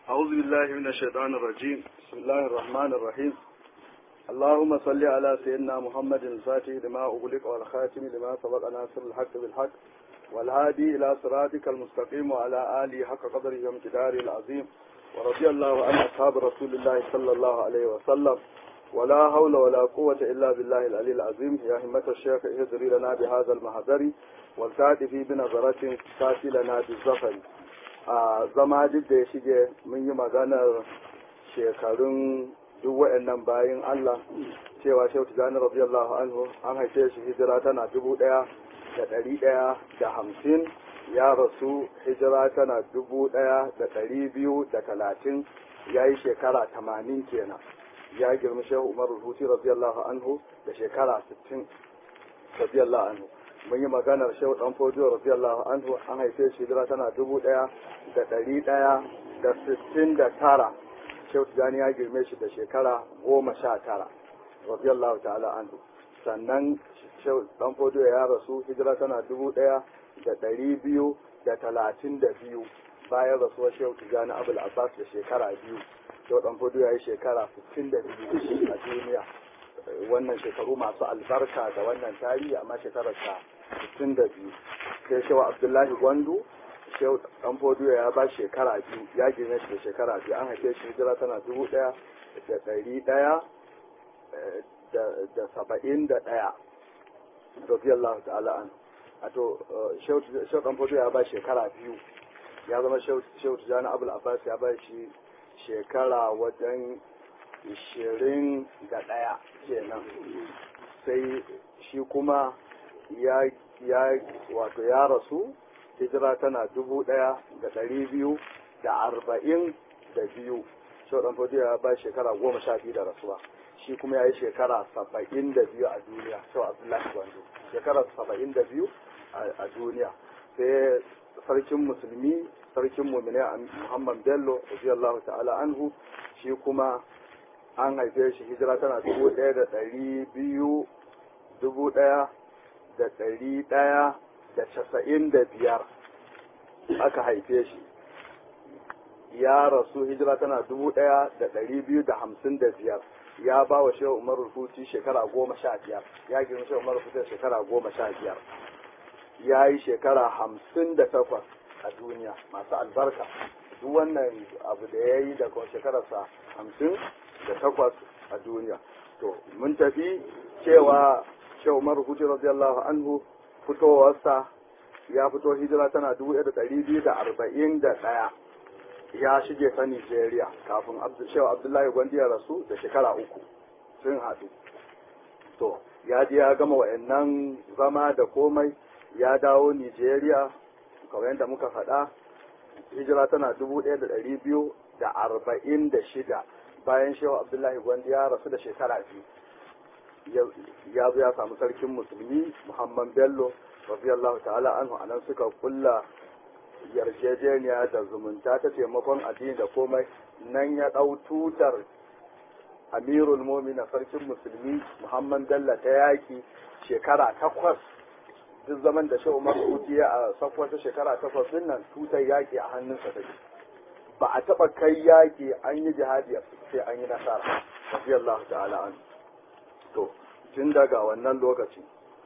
أعوذ بالله من الشيطان الرجيم بسم الله الرحمن الرحيم اللهم صل على سيدنا محمد الفاتح لما أغلق والخاتم لما سبق ناصر الحق بالحق والهادي إلى صراطك المستقيم وعلى آله حق قدره وامتداره العظيم ورضي الله عن أصحاب رسول الله صلى الله عليه وسلم ولا حول ولا قوة إلا بالله العلي العظيم يا همة الشيخ اهدري لنا بهذا المحضر والتأتي بنظرة تأتي لنا بالزفر a zama duk da ya shige mun yi maganar shekarun duk waɗannan bayan Allah cewa Shehu Tijjani radiyallahu anhu an haife shi hijira tana dubu ɗaya da ɗari ɗaya da hamsin ya rasu hijira tana dubu ɗaya da ɗari biyu da talatin ya yi shekara tamanin kenan ya girmi Shehu Umar Ruhuti radiyallahu anhu da shekara sittin radiyallahu anhu mun yi maganar shehu dan fodiyo radiyallahu anhu an haife shi hijira tana dubu ɗaya da ɗari ɗaya da sittin da tara shehu tijjani ya girme shi da shekara goma sha tara radiyallahu ta'ala anhu sannan shehu dan fodiyo ya rasu hijira tana dubu ɗaya da ɗari biyu da talatin da biyu bayan rasuwar shehu tijjani abul abbas da shekara biyu shehu dan fodiyo ya yi shekara sittin da biyu a duniya wannan shekaru masu albarka da wannan tarihi amma shekararsa 62 sai shewa abdullahi gwandu shehu dan fodiyo ya ba shekara biyu ya gina shi da shekara biyu an haife shi hijira tana dubu daya da dari daya da saba'in da daya radiyallahu ta'ala an ato shehu dan fodiyo ya ba shekara biyu ya zama shehu tijjani abul abbas ya ba shi shekara wajen ishirin da ɗaya kenan sai shi kuma ya ya wato ya rasu hijira tana dubu ɗaya da ɗari biyu da arba'in da biyu shau ɗan fodiyo ya ba shekara goma sha biyu da rasuwa shi kuma ya yi shekara saba'in da biyu a duniya shau abdullahi gwanzo shekara saba'in da biyu a duniya sai sarkin musulmi sarkin mumine muhammad bello radiyallahu ta'ala anhu shi kuma an haife shi hijira tana dubu ɗaya da ɗari biyu dubu ɗaya da ɗari ɗaya da casa'in da biyar aka haife shi ya rasu hijira tana dubu ɗaya da ɗari biyu da hamsin da biyar ya ba wa shehu umar rufuti shekara goma sha biyar ya girma shehu umar rufuti shekara goma sha biyar ya yi shekara hamsin da takwas a duniya masu albarka duk wannan abu da ya yi daga shekararsa hamsin da takwas a duniya to mun tafi cewa shehu umar hutu radiyallahu anhu fitowarsa ya fito hijira tana dubu da ɗari biyu da arba'in da ɗaya ya shige ta nigeria kafin shehu abdullahi gwandi ya rasu da shekara uku sun haɗu to ya je ya gama wa'annan zama da komai ya dawo nigeria kamar yadda muka faɗa hijira tana dubu ɗaya da ɗari biyu da arba'in da shida bayan shehu abdullahi gwandi ya rasu da shekara biyu ya zo ya samu sarkin musulmi muhammad bello radiyallahu ta'ala anhu anan suka kulla yarjejeniya da zumunta ta taimakon addini da komai nan ya ɗau tutar amirul momina sarkin musulmi muhammad bello ta yaki shekara takwas duk zaman da shehu umar ya a sakwata shekara takwas din nan tutar yaki a hannunsa take ba a taɓa kai yaƙi an yi jihadi sai an yi nasara radiyallahu ta'ala an to tun daga wannan lokaci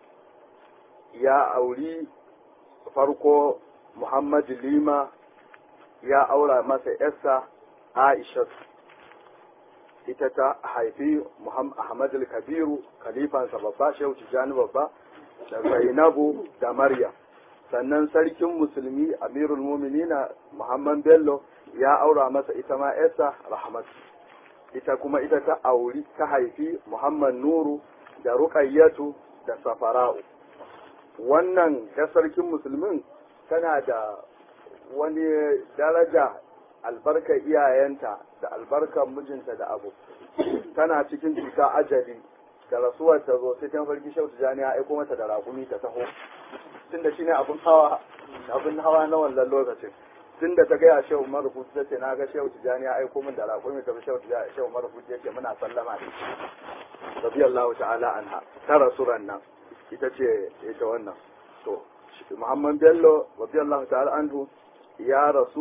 ya auri farko muhammadu lima ya aura masa yarsa aisha ita ta haifi muhammad kabiru khalifansa babba shehu tijjani babba da zainabu da maryam sannan sarkin musulmi amirul muminina muhammad bello ya aura masa ita ma yarsa rahmatu ita kuma ita ta auri ta haifi muhammad nuru da ruqayyatu da safara'u wannan ya sarkin musulmin tana da wani daraja albarkar iyayenta da albarkar mijinta da abu tana cikin cuta ajali da rasuwar ta zo sai ta farki shautu jani ya aiko mata da raƙumi ta taho tunda shine abun hawa abun hawa na wannan lokacin tun da ta gaya shehu marufu ta ce na ga shehu tijani ya aiko min da raƙumi ta shehu tijani shehu marufu ya ce muna sallama da shi radiyallahu ta'ala anha ta rasuran nan ita ce ita wannan to Muhammad Bello radiyallahu ta'ala anhu ya rasu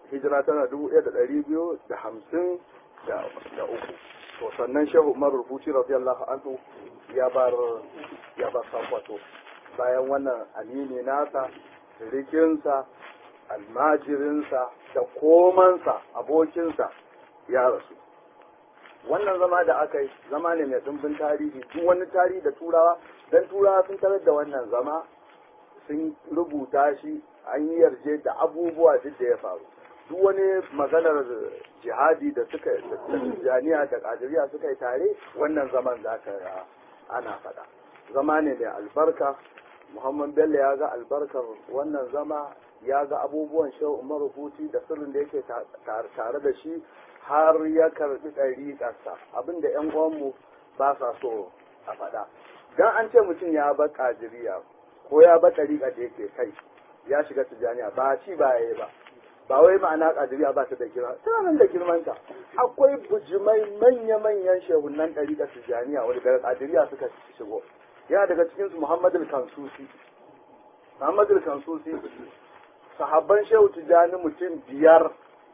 hijira tana dubu ɗaya da ɗari biyu da hamsin da uku to sannan shehu umar rubuci radiyallahu anhu ya bar ya bar sakwato bayan wannan amini nasa rikinsa almajirinsa da komansa abokinsa ya rasu wannan zama da aka yi zama ne mai ɗumbin tarihi duk wani tarihi da turawa don turawa sun tarar da wannan zama sun rubuta shi an yi yarje da abubuwa duk da ya faru duk wani maganar jihadi da suka janiya da kadiriya suka yi tare wannan zaman za ka ana faɗa zama ne mai albarka muhammad bello ya ga albarkar wannan zama ya ga abubuwan shehu umar huti da sirrin da yake tare da shi har ya karbi ɗariƙarsa abinda yan uwanmu ba sa so a faɗa dan an ce mutum ya bar kadiriya ko ya bar ɗariƙa da yake kai ya shiga tijaniya ba ci ba ya yi ba ba wai ma'ana kadiriya ba ta da girma tana nan da girmanta akwai bujimai manya-manyan shehunan ɗariƙa tijaniya wani daga kadiriya suka shigo yana daga cikinsu muhammadu kansusi muhammadu kansusi sahabban shehu tijani mutum biyar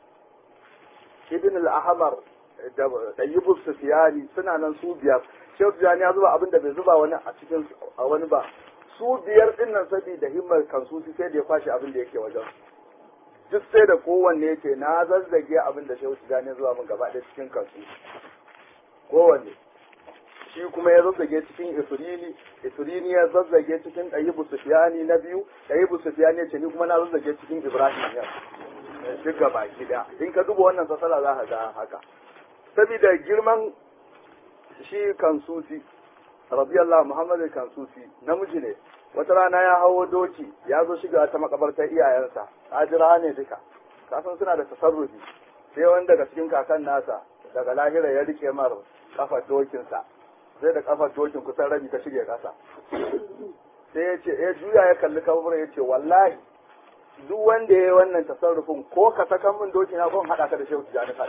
ibn al-ahmar da ɗayyibus sufiyani suna nan su biyar shehu tijani ya zuba abin da bai zuba wani a cikin a wani ba su biyar din nan saboda himmar kansusi sai da ya kwashe abin da yake wajen duk sai da kowanne yake na zazzage abin da shehu tijani zuwa min gaba ɗaya cikin kansusi kowanne shi kuma ya zazzage cikin isrini isrini ya zazzage cikin ɗayibu sufiyani na biyu ɗayibu sufiyani ya ce ni kuma na zazzage cikin ibrahim ya duk gaba gida in ka duba wannan sasala za ka ga haka saboda girman shi kansusi radiyallahu muhammad kansusi namiji ne wata rana ya hawo doki ya zo shiga ta makabartar iyayensa ajira ne duka kasan suna da tasarrufi sai wani daga cikin kakan nasa daga lahira ya rike mar kafa dokinsa sai da kafar dokin kusan rabi ta shige kasa sai ya ce ya juya ya kalli kaburin ya ce wallahi duk wanda ya yi wannan tasarrufin ko ka saka min doki na gon haɗa ka da shehu tijani fada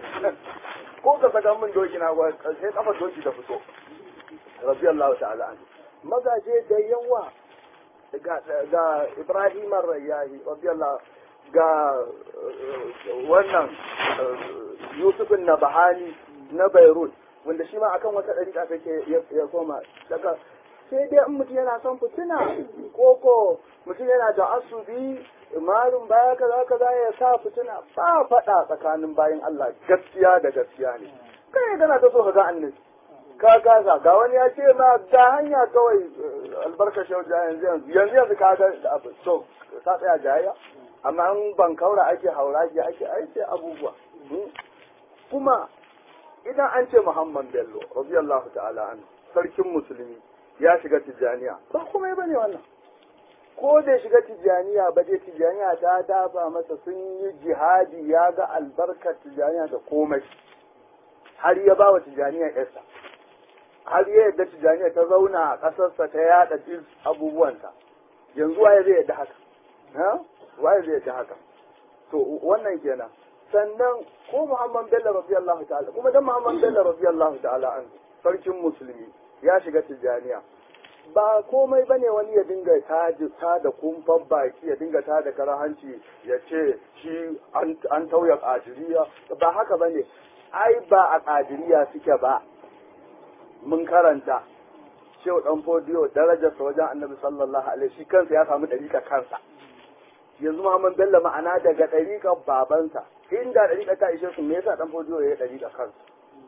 ko ka saka min doki na gon sai kafar doki ta fito radiyallahu ta'ala an mazaje da yawa ga ga Ibrahim ar-Rayyahi radiyallahu ga wannan Yusuf an-Nabhani na Beirut wanda shi ma akan wata ɗariƙa take ya koma daga sai dai in mutum yana son fitina ko ko mutum yana da asubi malum baya kaza kaza ya sa fitina ba faɗa tsakanin bayan Allah gaskiya da gaskiya ne kai gana ta so ka ga annabi ka gaza ga wani ya ce ma ga hanya kawai albarka shau yanzu yanzu yanzu yanzu ka ga da abu to ta tsaya jayayya amma in ban kaura ake haura ake ake aiki abubuwa kuma idan an ce Muhammad Bello radiyallahu ta'ala an sarkin musulmi ya shiga tijjaniya ba kuma bane wannan ko da shiga tijjaniya ba dai tijjaniya ta dafa masa sun yi jihadi ya ga albarkar tijjaniya da komai har ya ba wa tijjaniya yarsa har ya yadda tijjaniya ta zauna a ƙasarsa ta yaɗa abubuwanta yanzu waye zai yadda haka waye zai yadda haka to wannan kenan sannan ko Muhammad Bello radiyallahu ta'ala kuma dan Muhammad Bello radiyallahu ta'ala an sarkin musulmi ya shiga tijaniya ba komai bane wani ya dinga taji ta da kumfan baki ya dinga ta da karahanci ya ce shi an tauya kadiriya ba haka bane ai ba a kadiriya suke ba mun karanta shehu dan fodiyo darajarsa wajen annabi sallallahu alaihi shi kansa ya samu dariƙa kansa yanzu Muhammad Bello ma'ana daga ɗariƙar babansa inda ɗariƙa ta ishe su me yasa ɗan fodiyo ya yi ɗariƙa kansa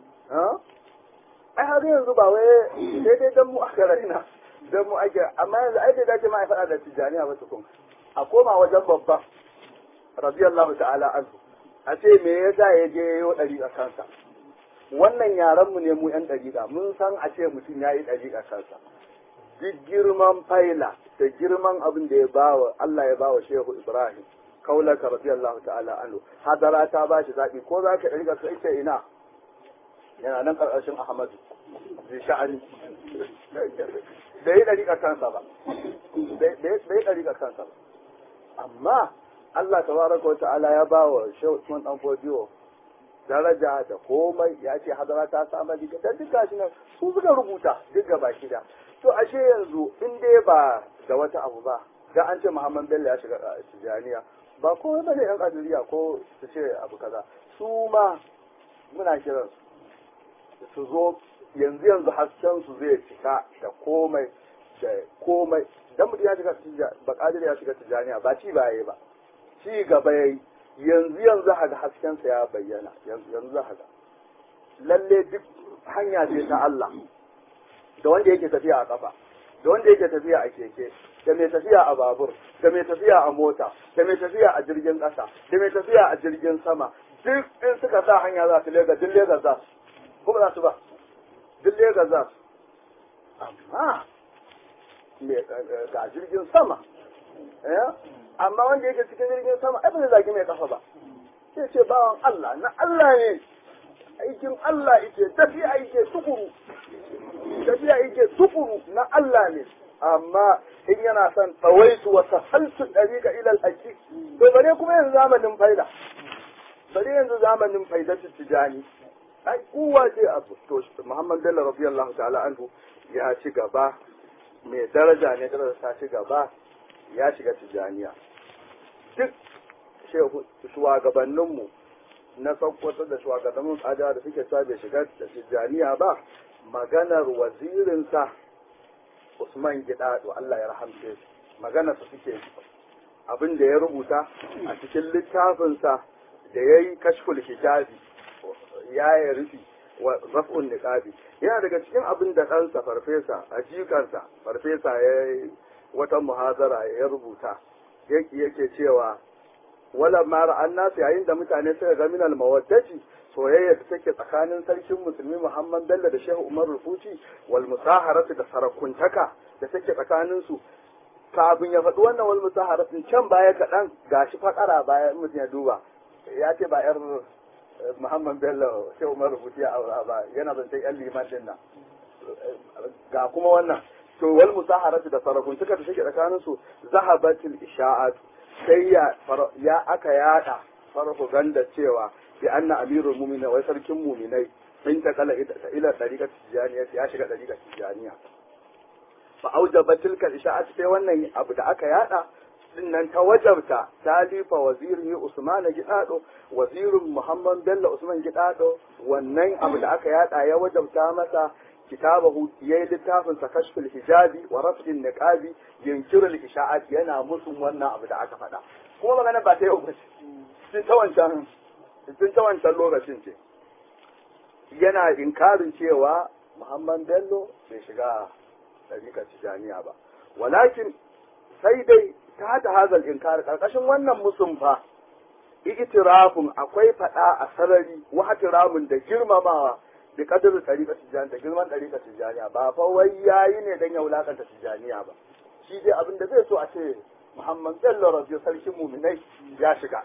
ai har yanzu ba wai sai dai dan mu aka raina dan mu ake amma yanzu ai bai dace ma ai faɗa da tijaniya ba tukun a koma wajen babba radiyallahu ta'ala anhu a ce me yasa ya je yayo ɗariƙa kansa wannan yaran mu ne mu yan ɗariƙa mun san a ce mutum ya yi ɗariƙa kansa duk girman faila da girman abin da ya bawa Allah ya bawa Shehu Ibrahim kaulaka radiyallahu ta'ala anhu hadara ta ba shi zaɓi ko za ka ɗariƙa sai ce ina yana nan ƙarƙashin Ahmadu zai sha'ani da yi ɗariƙa kansa ba da yi ɗariƙa kansa ba amma Allah tabaraka wa ta'ala ya ba wa Shehu Usman dan Fodiyo daraja da komai ya ce hadara ta samu diga da duk gashi nan su suka rubuta duk gaba da to ashe yanzu in dai ba da wata abu ba da an ce Muhammad Bello ya shiga Tijaniya ba komai bane yan kadiriya ko su ce abu kaza su ma muna kiran su zo yanzu yanzu hasken su zai cika da komai da komai dan mutum ya shiga ba kadir ya shiga tijaniya ba ci ba yayi ba ci gaba yayi yanzu yanzu haka hasken sa ya bayyana yanzu yanzu haka lalle duk hanya ce ta Allah da wanda yake tafiya a kafa da wanda yake tafiya a keke da mai tafiya a babur da mai tafiya a mota da mai tafiya a jirgin ƙasa da mai tafiya a jirgin sama duk in suka sa hanya za su lega duk lega za su kuma za su ba duk lega za su amma ga jirgin sama amma wanda yake cikin jirgin sama ai ba zai zagi mai kafa ba sai ce bawan Allah na Allah ne aikin Allah yake tafiya yake tukuru tafiya yake tukuru na Allah ne amma in yana son tsawaitu wa sahaltu dariqa ila al-haqi to bare kuma yanzu zamanin faida bare yanzu zamanin faida tijani ai kuwa ce a to Muhammad Bello radiyallahu ta'ala anhu ya ci gaba mai daraja ne daraja ta ci gaba ya shiga tijaniya duk shehu shugabanninmu na sakkwato da shugabannin tsada da suke sa bai shiga tijaniya ba maganar wazirinsa Usman Gidado Allah ya rahamce shi maganar su suke abin da ya rubuta a cikin littafinsa da ya yi kashful hijabi ya yi rufi wa raf'un niqabi yana daga cikin abin da ɗansa farfesa a jikansa farfesa ya yi wata muhazara ya rubuta yake yake cewa wala mara an nasu yayin da mutane suka ga minal mawaddati soyayya da take tsakanin sarkin musulmi Muhammad Bello da Shehu Umar Rufuci wal musaharatu da sarakuntaka da take tsakanin su kafin ya faɗi wannan wal musaharatu can baya kaɗan gashi fakara baya mutum ya duba ya ce ba yar Muhammad Bello Shehu Umar Rufuci a aura ba yana zancen yan liman din nan ga kuma wannan to wal musaharatu da sarakuntaka da take tsakanin su zahabatul isha'at sai ya ya aka yada farfaganda cewa bi anna amirul mu'minin wai sarkin mu'minai in ta kala ila tariqat tijaniya ya shiga tariqat tijaniya fa aujaba tilka isha'at sai wannan abu da aka yada dinnan ta wajabta talifa wazirin Usman Gidado wazirin Muhammad Bello Usman Gidado wannan abu da aka yada ya wajabta masa kitabahu yayi littafin sa kashful hijabi wa raf'in niqabi yunkiru al-isha'at yana musun wannan abu da aka faɗa kuma magana ba ta yau ba sun ta wancan sun ta wancan lokacin ce yana inkarin cewa Muhammad Bello bai shiga ɗariƙar Tijaniya ba walakin sai dai ta ta hazal inkar karkashin wannan musun fa itirafun akwai faɗa a sarari wa hatiramun da girmamawa da kadarin ɗariƙa tijjani da girman ɗariƙa tijjaniya ba fa wai yayi ne don ya wulakanta tijjaniya ba shi dai abin da zai so a ce muhammad bello rabiu sarkin muminai ya shiga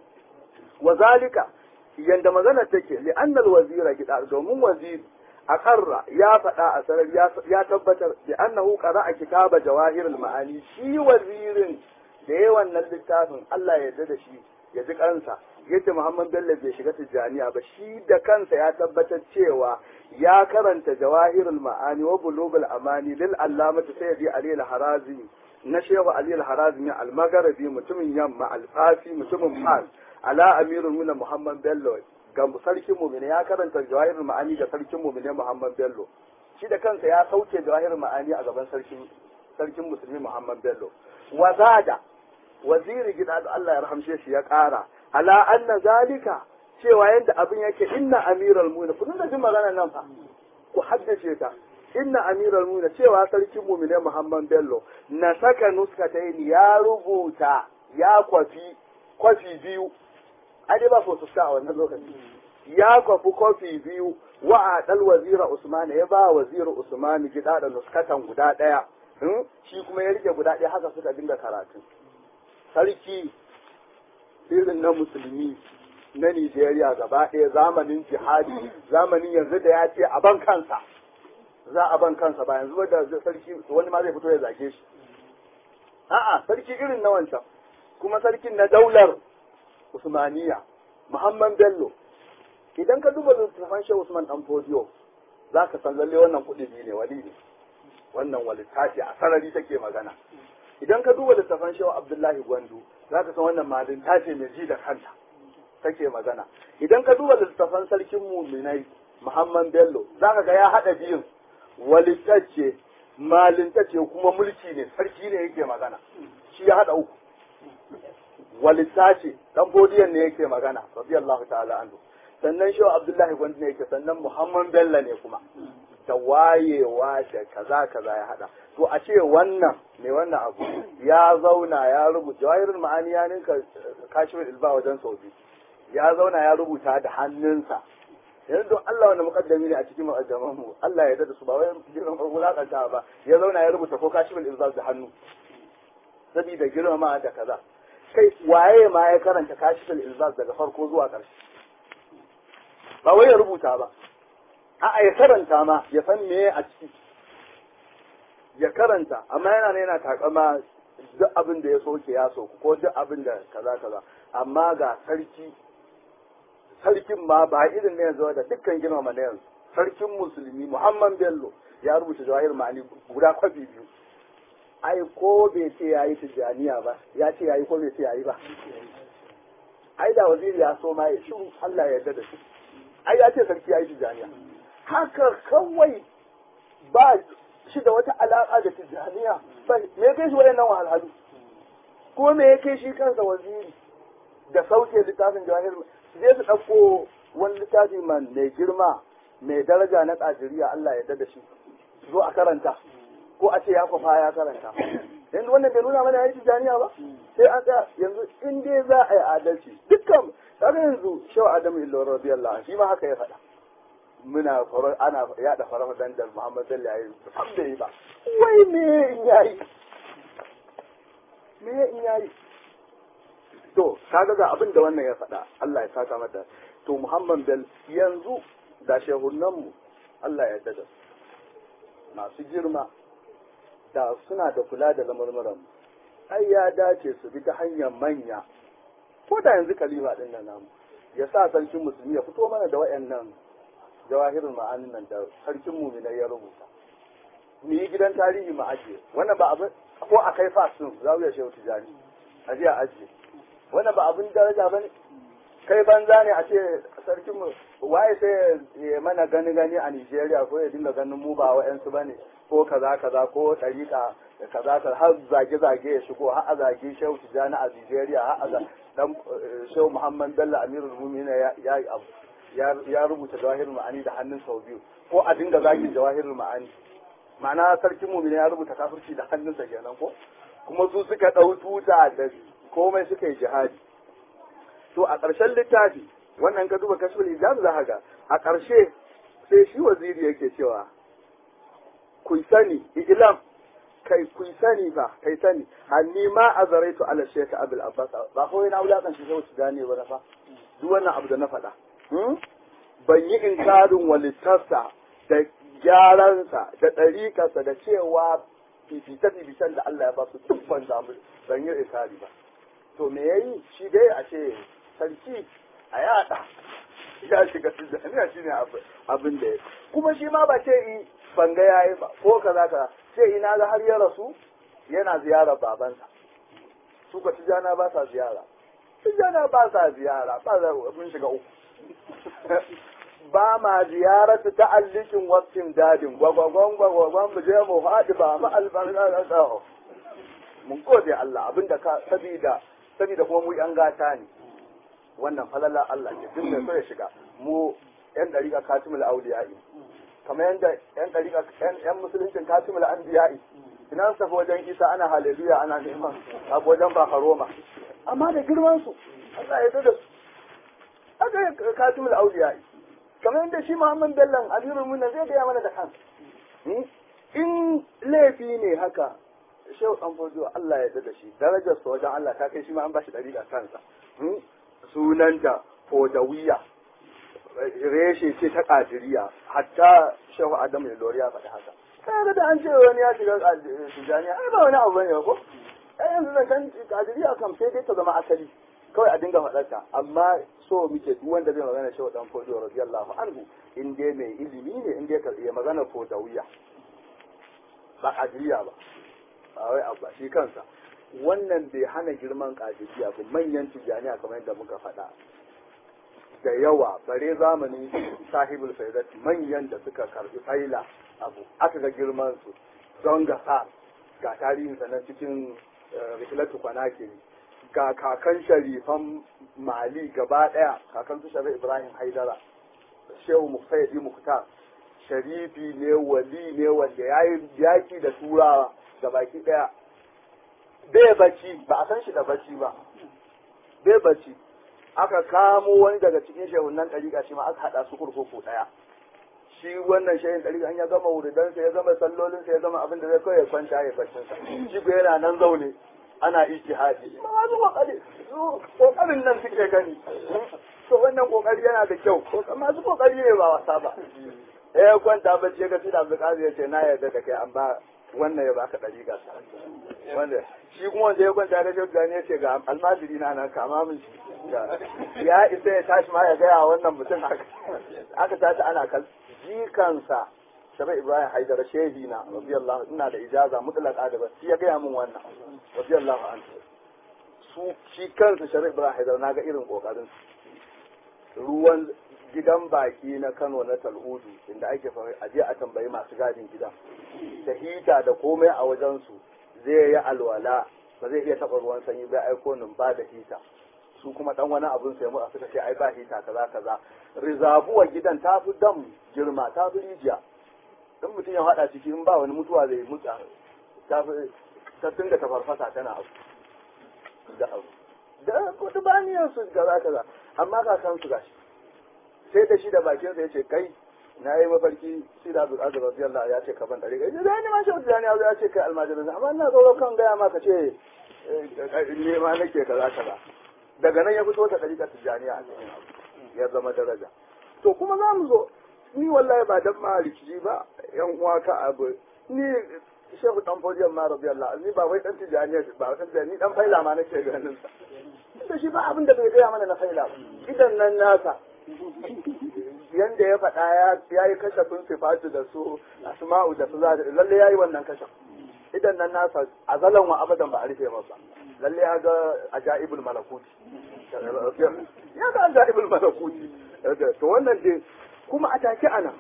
wa zalika yanda magana take li annal wazira gida domin waziri a karra ya faɗa a sarar ya tabbatar bi annahu qara'a kitaba jawahirul ma'ani shi wazirin da yawan nan littafin Allah ya yarda da shi ya ji kansa yadda Muhammad Bello bai shiga Tijjaniya ba shi da kansa ya tabbatar cewa ya karanta jawahirul ma'ani wa bulugul amani lil allamati sayyidi Ali al-Harazimi na Shehu Ali al-Harazimi al-Magharibi mutumin yamma al-Fafi mutumin Fas ala amirul muna Muhammad Bello ga sarkin mu'mini ya karanta jawahirul ma'ani ga sarkin mu'mini Muhammad Bello shi da kansa ya sauke jawahirul ma'ani a gaban sarkin sarkin musulmi Muhammad Bello wazada waziri gida da Allah ya rahamshe shi ya ƙara ala anna zalika cewa yadda abin yake inna amiral mu'minin kun da jin magana nan fa ku haddace ta inna amiral mu'minin cewa sarkin mu'mine Muhammad Bello na saka nuskatayn ya rubuta ya kwafi kwafi biyu ai dai ba fotosta a wannan lokaci ya kwafi kwafi biyu wa a dal wazira Usman ya ba wazira Usman gida da nuskatan guda daya shi kuma ya rike guda ɗaya haka suka dinga karatu sarki irin na musulmi na Nijeriya gaba ɗaya zamanin jihadi zamanin yanzu da ya ce a ban kansa za a ban kansa ba yanzu da sarki wani ma zai fito ya zage shi a'a sarki irin na wancan kuma sarkin na daular Usmaniya Muhammad Bello idan ka duba littafin Shehu Usman dan Fodiyo za ka san lalle wannan kuɗi ne wali ne wannan walittafi a sarari take magana idan ka duba littafan shehu abdullahi gwandu za ka san wannan malin ta ce mai ji da kanta take magana idan ka duba littafan sarkin muminai muhammad bello za ka ga ya haɗa biyun walittacce malintacce kuma mulki ne sarki ne yake magana shi ya haɗa uku walittace dan bodiyan ne yake magana radiyallahu ta'ala anhu sannan shehu abdullahi gwandu ne yake sannan muhammad bello ne kuma da wayewa da kaza kaza ya hada to a ce wannan ne wannan abu ya zauna ya rubuta jawahirul ma'ani ya ninka kashifin ilba wajen sau biyu ya zauna ya rubuta da hannunsa yanzu don Allah wanda mukaddami ne a cikin mu'ajjaman mu Allah ya dada su ba wai girman wulakanta ba ya zauna ya rubuta ko kashifin ilba da hannu saboda girmama da kaza kai waye ma ya karanta kashifin ilbas daga farko zuwa ƙarshe ba wai ya rubuta ba a'a ya karanta ma ya san me a ciki ya karanta amma yana ne yana takama duk abin da ya soke ya soku ko duk abin da kaza kaza amma ga sarki sarkin ma ba irin ne yanzu da dukkan girmama na yanzu sarkin musulmi muhammad bello ya rubuta jawahir ma'ani guda kwafi biyu ai ko bai ce ya yi tijjaniya ba ya ce ya yi ko bai ce ya yi ba ai da waziri ya so ma ya shiru allah ya yarda da shi ai ya ce sarki ya yi tijjaniya haka kawai ba shi da wata alaƙa da tijjaniya ba me ya kai shi waɗannan wahalhalu ko me ya kai shi kansa waziri da sauke littafin jawahir su je su ɗauko wani littafi man mai girma mai daraja na ƙajiriya Allah ya da shi zo a karanta ko a ce ya kwafa ya karanta yanzu wannan bai nuna mana ya yi tijjaniya ba sai an tsaya yanzu in dai za a yi adalci dukkan kaga yanzu shaw adamu illo radiyallahu anhu shi ma haka ya faɗa muna farar ana yada farar dandal Muhammad sallallahu alaihi wasallam bai ba wai me in yayi me in yayi to kaga ga abin da wannan ya faɗa Allah ya saka mata to Muhammad bel yanzu da shehunan mu Allah ya dada masu girma da suna da kula da lamurmuran mu ai ya dace su bi ta hanyar manya ko da yanzu kalima din nan namu ya sa sarkin musulmi ya fito mana da wayannan jawahirin ma'anin nan da sarkin muminai ya rubuta mu yi gidan tarihi mu ajiye wannan ba abin ko a kai fasin zawiya shehu tijani a je a ajiye wannan ba abin daraja ba ne kai banza ne a ce sarkin mu waye sai ya mana gani gani a Nigeria ko ya dinga ganin mu ba wa'yansu ba ne ko kaza kaza ko ɗariƙa kaza kaza har zage zage ya shigo har a zage shehu tijani a Nigeria har a dan shehu Muhammad Bello Amirul Mu'minin ya yi abu ya rubuta jawahirul ma'ani da hannun sau biyu ko a dinga zagin jawahirul ma'ani ma'ana sarkin mu'mini ya rubuta kafirci da hannunsa kenan ko kuma su suka ɗau tuta da komai suka yi jihadi to a ƙarshen littafi wannan ka duba kashful ijaz za ga a ƙarshe sai shi waziri yake cewa ku sani ilam kai ku sani fa kai sani hanni ma azaraitu ala shaykh abul abbas ba ko yana wulakan shi sai su gane ba fa duk wannan abu da na faɗa ban yi inkarin walittarsa da gyaransa da ɗarikarsa da cewa fifita-fifitan da Allah ya ba su duk ban zamu ban yi inkari ba to me yayi shi dai a ce sarki a yada ya shiga tijjaniya shi ne abin da ya kuma shi ma ba ce yi banga ya yi ba ko kaza kaza ce ina ga har ya rasu yana ziyarar babansa su ka tijjana ba sa ziyara tijjana ba sa ziyara ba za mun shiga uku ba ma ziyaratu ta'allikin wasin dadin gwagwagwan gwagwagwan mu je mu haɗu ba mu albarka da tsaho mun gode Allah abinda ka sabida sabida kuma mu yan gata ne wannan falala Allah ne duk mai so ya shiga mu yan dariƙa katimul auliya'i kamar yanda yan dariƙa yan musuluncin katimul anbiya'i ina su tafi wajen isa ana haleluya ana neman a wajen bakaroma amma da girman su Allah ya da su haka katimul auliya'i kamar yadda shi Muhammad Bello Amirul Mu'minin zai gaya mana da kansa in laifi ne haka Shehu Dan Fojo Allah ya da shi darajar sa wajen Allah ta kai shi ma an bashi dariƙa kansa sunanta Fodawiya reshe ce ta Kadiriya hatta Shehu Adamu Ilori ya faɗi haka kaga da an ce wani ya shiga Tijaniya ai ba wani abu bane ko ai yanzu zan kan Kadiriya kam sai dai ta zama asali kawai a dinga faɗarta amma so muke duk wanda zai magana shi dan fodo radiyallahu anhu in dai mai ilimi ne in dai ka iya magana fodawiya ba kadiriya ba a wai abu shi kansa wannan bai hana girman kadiriya ba manyan tijaniya kamar yadda muka faɗa da yawa bare zamanin sahibul faidat manyan da suka karbi faila abu aka ga girman su don gasa ga tarihin sa nan cikin rikilatu kwanakiri ga kakan sharifan mali gaba daya kakan su sharif ibrahim haidara shehu musayyidi muktar sharifi ne wali ne wanda ya yi yaki da turawa da baki daya bai bacci ba a san shi da bacci ba bai bacci aka kamo wani daga cikin shehunan ɗariƙa shi ma aka haɗa su kurkuku ɗaya shi wannan shehin ɗariƙa an ya gama wuridansa ya gama sallolinsa ya gama abin da zai kawai ya kwanta ya baccinsa shi ko yana nan zaune ana ijtihadi ma masu kokari kokarin nan suke gani to wannan kokari yana da kyau masu kokari ne ba wasa ba eh kwanta bacci ga sida Abdulkadir ya ce na yarda da kai an ba wannan ya baka ɗariƙa wanda shi kuma wanda ya kwanta ga shehu ya ce ga almajiri na nan kama min shi ya isa ya tashi ma ya gaya wannan mutum haka aka tashi ana kal jikansa shabai ibrahim haidar shehi na radiyallahu ina da ijaza mutlaka da shi ya gaya min wannan radiyallahu anhu su shi kansa shabai ibrahim haidar na ga irin kokarin ruwan gidan baki na Kano na Talhudu inda ake fara aje a tambayi masu gadin gidan da hita da komai a wajen su zai yi alwala ba zai iya taɓa ruwan sanyi bai aiko nin ba da hita su kuma dan wani abun sai mu a suka ce ai ba hita kaza kaza rizabuwa gidan ta fi dam girma ta fi rijiya in mutum ya haɗa ciki in ba wani mutuwa zai mutsa ta fi ta dinga ta farfasa tana abu da abu da kudu baniyar su kaza kaza amma kakan su gashi sai da shi da bakin sa yace kai na yi mafarki shi da Abdul Aziz radiyallahu ya ce ka ban dare kai da ni ma shi da ya ce kai almajirin amma ina tsoro kan gaya maka ce ne ma nake kaza kaza daga nan ya fito ta ɗariƙar tijjaniya a cikin abu ya zama daraja to kuma za mu zo ni wallahi ba dan ma rikici ba yan uwa ka abu ni shehu dan fodiyan ma radiyallahu ni ba wai dan tijjaniya ba dan tijjaniya ni dan faila ma nake ganin sa da shi ba abin da bai gaya mana na faila ba idan nan nasa yanda ya faɗa ya yi kashafin sifatu da su asma'u da su za da lalle ya yi wannan kashaf idan nan nasa azalan wa abadan ba a rufe masa lalle ya ga ajaibul malakuti ya ga ajaibul malakuti to wannan dai kuma a take ana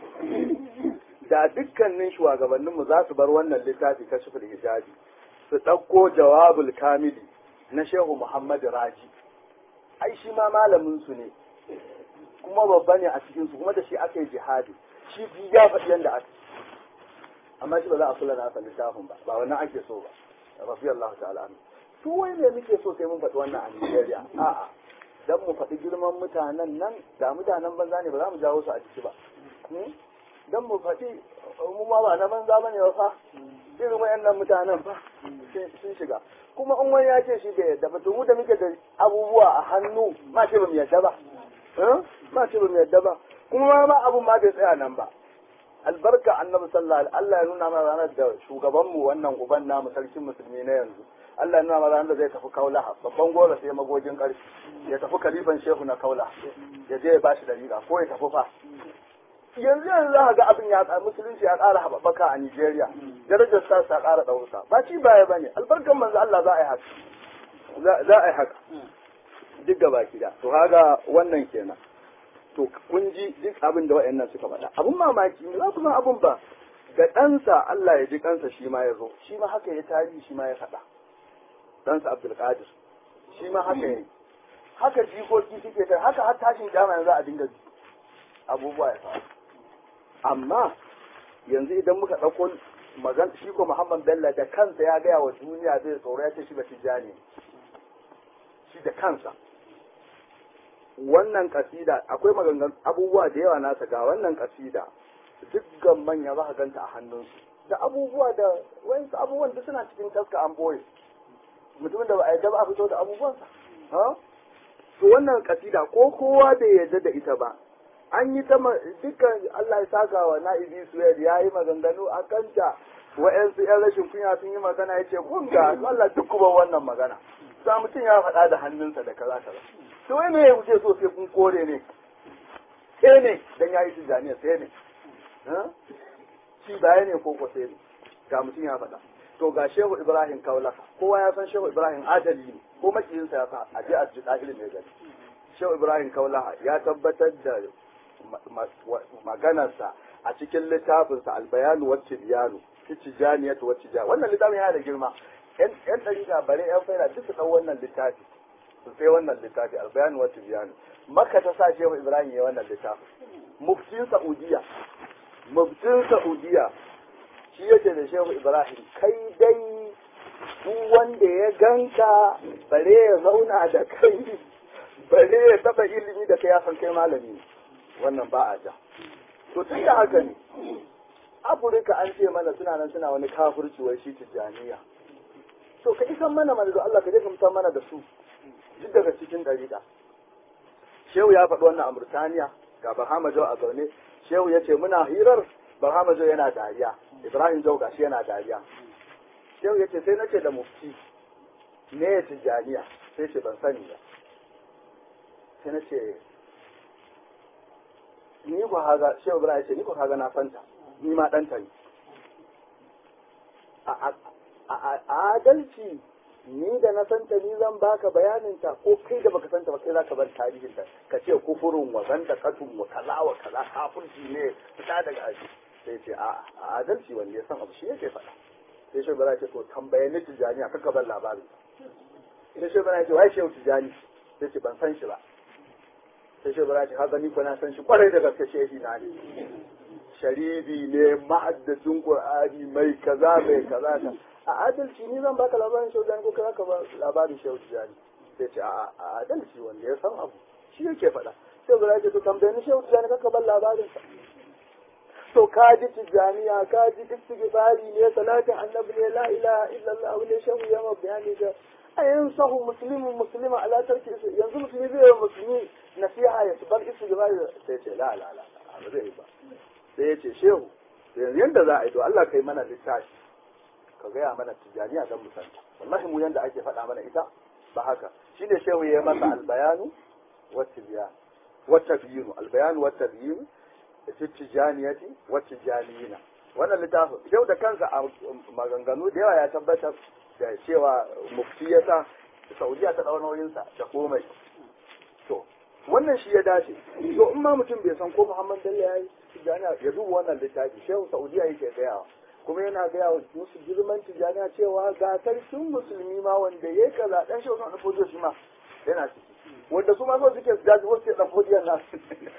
da dukkanin shugabanninmu za su bar wannan littafi kashiful hijabi su ɗauko jawabul kamili na shehu muhammad raji ai shi ma malamin su ne kuma babba ne a cikin su kuma da shi aka yi jihadi shi bi ya faɗi yadda aka amma shi ba za a kula nasa littafin ba ba wannan ake so ba rafi Allah ta'ala anhu su wai me muke so sai mun faɗi wannan a Nigeria a'a dan mu faɗi girman mutanen nan da mutanen banza ne ba za mu jawo su a ciki ba dan mu faɗi mu ma ba na banza bane ba fa irin wayannan mutanen fa sun shiga kuma in wani ya ce shi bai yadda ba to mu da muke da abubuwa a hannu ma ce ba mu yadda ba ma ce ba mu yadda ba kuma ma abun ma bai tsaya nan ba albarka annabi sallallahu alaihi Allah ya nuna mana ranar da shugabanmu wannan uban namu sarkin musulmi na yanzu Allah ya nuna mana ranar da zai tafi kaula babban gora sai magogin ƙarfi ya tafi kalifan shehu na kaula ya je ya bashi dariƙa ko ya tafi fa yanzu yanzu za ga abin ya musulunci ya ƙara haɓaka a Nigeria darajar sa ta ƙara ɗauka ba ci baya bane albarkan manzo Allah za a yi haka za a yi haka duk gaba da to haga wannan kenan to kun ji duk abin da wa'annan suka faɗa abun mamaki ne za ku san abun ba ga ɗansa Allah ya ji kansa shi ma ya zo shi ma haka ya tarihi shi ma ya faɗa ɗansa Abdul Qadir shi ma haka ya haka jikoki suke ta haka har tashin kyama yanzu a dinga abubuwa ya faru amma yanzu idan muka ɗauko magan shi ko Muhammad Bello da kansa ya gaya wa duniya zai tsoro ya ce shi ba tijjani shi da kansa wannan kasida akwai magangan abubuwa da yawa nasa ga wannan kasida dukkan manya za ka ganta a hannunsu da abubuwa da wayansu abubuwan da suna cikin taska an boye mutumin da ba a yarda ba a fito da abubuwansa ha to wannan kasida ko kowa bai yarda da ita ba an yi ta dukkan Allah ya saka wa na'ibi suwaid ya yi maganganu a kanta wa'yansu yan rashin kunya sun yi magana ya ce kun ga Allah duk kuma wannan magana sa mutum ya faɗa da hannunsa da kaza kaza to wai me kuke so sai kun kore ne sai ne dan yayi tijaniya sai ne shi baya ne ko ko sai ne ga mutum ya faɗa to ga shehu ibrahim kaulaka kowa ya san shehu ibrahim adali ne ko makiyinsa ya sa a je a ji ɗahiri mai gani shehu ibrahim kaulaka ya tabbatar da maganarsa a cikin littafinsa albayanu wacce biyanu tijaniyatu wacce ja wannan littafin yana da girma yan ɗariƙa bare yan faida duk su ɗau wannan littafi su sai wannan littafi albayanu wacce biyanu makka ta sa shehu ibrahim ya wannan littafin muftin saudiya muftin saudiya shi yake da shehu ibrahim kai dai duk wanda ya ganka bare ya zauna da kai bare ya taba ilimi da kai ya san kai malami wannan ba a ja to tun da haka ne afirka an ce mana suna nan suna wani kafirci wai shi tijjaniya to ka isan mana mana da Allah ka je ka mutan mana da su duk daga cikin dariƙa shehu ya faɗi wannan a Murtaniya ga Bahama Jau a zaune shehu ya ce muna hirar Bahama Jau yana dariya Ibrahim Jau gashi yana dariya shehu ya ce sai na ce da mufti me ya tijjaniya sai ce ban sani ba sai na ce ni ko haga shehu Ibrahim ya ce ni ko haga na santa ni ma ɗanta ne a adalci ni da na santa ni zan baka bayaninta ko kai da baka santa ba kai zaka bar tarihinta ka ce kufurin wa zanda katun wa kaza wa kaza kafirci ne fita daga aji sai ce a adalci wanda ya san abu shi yake faɗa sai shi bara ce to tambaye ni tijani aka ka bar labarin sai shi bara ce wai shehu tijani sai ce ban san shi ba sai shi bara ce haka ni ko na san shi kwarai da gaske shehi na ne sharibi ne ma'addacin qur'ani mai kaza mai kaza ka a adalci ni zan baka labarin shehu tijani ko kai ka ba labarin shehu tijani sai ce a adalci wanda ya san abu shi yake faɗa sai bara ce to tambaye ni shehu tijani ka bar labarin sa to ka ji tijjaniya ka ji istighfari ne salatin annabi ne la ilaha illallah ne shehu ya ma bayani da ayin sahu muslimin muslima ala tarki yanzu musulmi zai yi musulmi nasiha ya bar istighfari sai ce la la la ba zai yi ba sai ya ce shehu yanzu yanda za a yi to Allah kai mana littafi ka gaya mana tijjaniya dan musanta wallahi mu yanda ake faɗa mana ita ba haka shine shehu ya yi masa albayanu wa tibyan wa tabyinu albayanu wa tabyinu da tijaniyati wa tijaniyina wannan littafin yau da kansa a maganganu da yawa ya tabbatar da cewa mufti ya sa saudiya ta ɗau nauyinsa da komai to wannan shi ya dace to in ma mutum bai san ko muhammad bello ya yi tijaniya ya duba wannan littafi shehu saudiya yake gayawa kuma yana gaya wa musu girman tijaniya cewa ga sarkin musulmi ma wanda ya yi kaza dan shehu na fojo shi ma yana ciki wanda su ma so suke su jaji wasu dan fodiyar nasu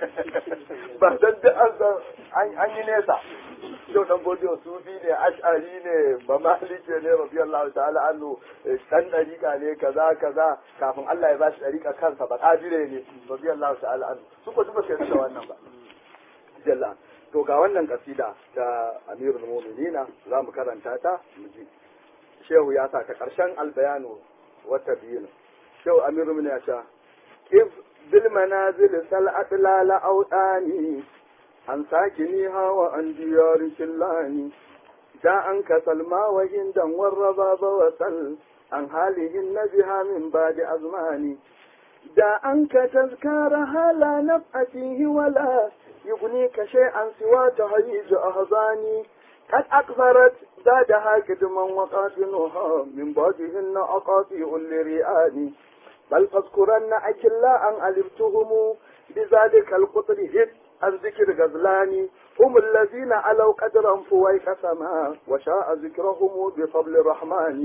ba dan duk an san an yi nesa yau dan fodiyar sufi ne ash'ari ne ba malike ne radiyallahu ta'ala anhu dan dariƙa ne kaza kaza kafin Allah ya bashi dariƙa kansa ba kadire ne radiyallahu ta'ala anhu su ko duba sai da wannan ba jalla to ga wannan kasida ta Amirul Mu'minina za mu karanta ta mu ji shehu ya sa ta karshen albayanu wata biyu shehu Amirul Mu'minina ya ce إذ بالمنازل سل أطلال أوطاني عن ساكنيها وعن ديار شلاني جاء أنك سلمى وهندا والرباب وسل عن حالهن بها من بعد أزماني جاء أنك تذكارها لا نفع فيه ولا يغنيك شيئا سوى تهيج أهضاني قد أكثرت زادها كدما وقاتنها من بعدهن أقاطيع لرئاني بل فاذكرن أكلا أن ألفتهم بذلك القطر هد عن ذكر غزلاني هم الذين علوا قدرا فويك سما وشاء ذكرهم بفضل الرحمن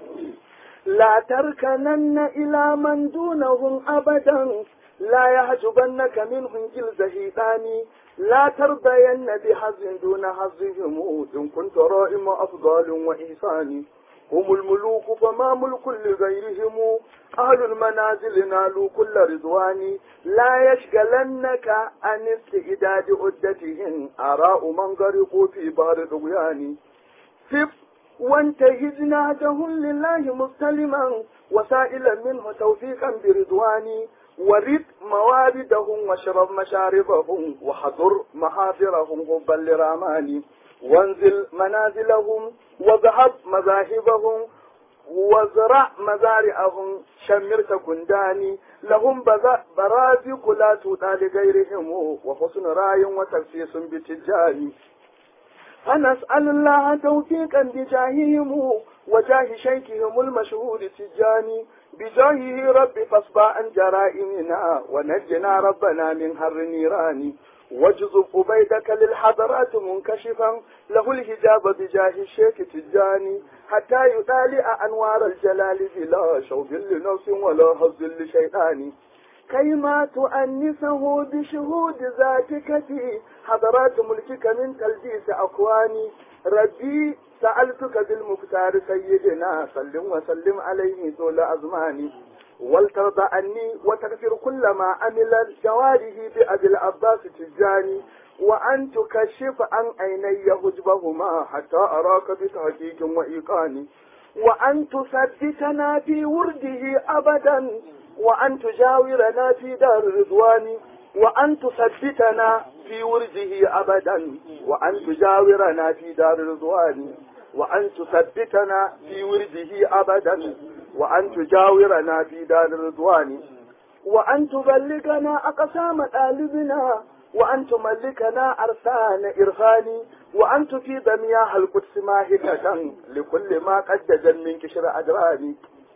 لا تركنن إلى من دونهم أبدا لا يحجبنك منهم جلد هيتاني لا ترضين بحظ دون حظهم إن كنت رائم أفضال وإحساني هم الملوك فما ملك لغيرهم أهل المنازل نالوا كل رضوان لا يشغلنك عن استعداد عدتهم آراء من غرقوا في بحر طغيان فف وانتهز نهجهم لله مستلما وسائلا منه توفيقا برضوان ورد مواردهم واشرب مشاربهم وحضر محاضرهم حبا لراماني وانزل منازلهم وذهب مذاهبهم وزرع مزارعهم شمرت كنداني لهم برازق لا تؤتى لغيرهم وحسن راي وتخصيص بتجاري فنسأل الله توفيقا بجاههم وجاه شيخهم المشهور تجاني بجاهه رب فاصبع عن جرائمنا ونجنا ربنا من هر نيران واجذب أبيدك للحضرات منكشفا له الحجاب بجاه الشيخ تجاني حتى يطالع أنوار الجلال بلا شوب لنفس ولا هز لشيطان كيما تؤنسه بشهود ذاتك في حضرات ملكك من تلبيس أكواني ربي سألتك بالمختار سيدنا سلم وسلم عليه طول أزماني ولترضى عني وتغفر كل ما عمل جواره بأبي العباس تجاني وأن تكشف عن عيني حجبهما حتى أراك بتحقيق وإيقان وأن تثبتنا في ورده أبدا وأن تجاورنا في دار الرضوان وأن تثبتنا في ورده أبدا وأن تجاورنا في دار الرضوان وأن تثبتنا في ورده أبدا وأن تجاورنا في دار الرضوان وأن تبلغنا أقسام طالبنا وأن تملكنا أرسان إرفاني وأن تفيد مياه القدس ماهدة لكل ما قد جن من كشر أدراني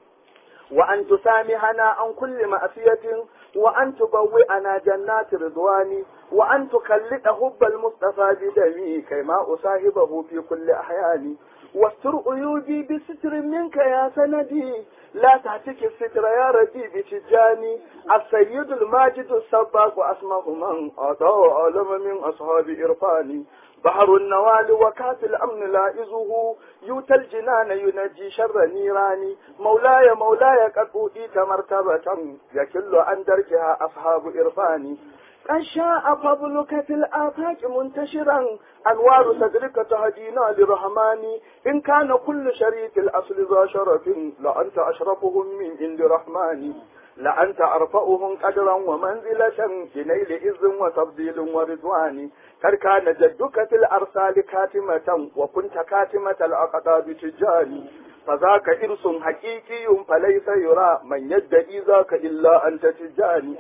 وأن تسامحنا عن كل مأسية وأن تبوئنا جنات رضواني وأن تخلق حب المصطفى بدمي كيما أصاحبه في كل أحياني واستر عيوبي بستر منك يا سندي لا تعتك الستر يا ربي بتجاني السيد الماجد السباق وأسمه من أعطاه عالم من أصحاب إرفاني بحر النوال وكاس الأمن لائزه يؤتى الجنان ينجي شر نيراني مولاي مولاي قد أوتيت مرتبة يكل عن درجها أصحاب إرفاني قد شاء فضلك في الآفاق منتشرا أنوار صدرك تهدينا لرحمن إن كان كل شريك الأصل ذا شرف لأنت أشرفهم من عند رحمن لأنت أرفعهم قدرا ومنزلة بنيل إذ وتفضيل ورضوان قد كان جدك في الأرسال كاتمة وكنت كاتمة الأقطاب تجاني فذاك إرس حقيقي فليس يرى من يدعي ذاك إلا أنت تجاني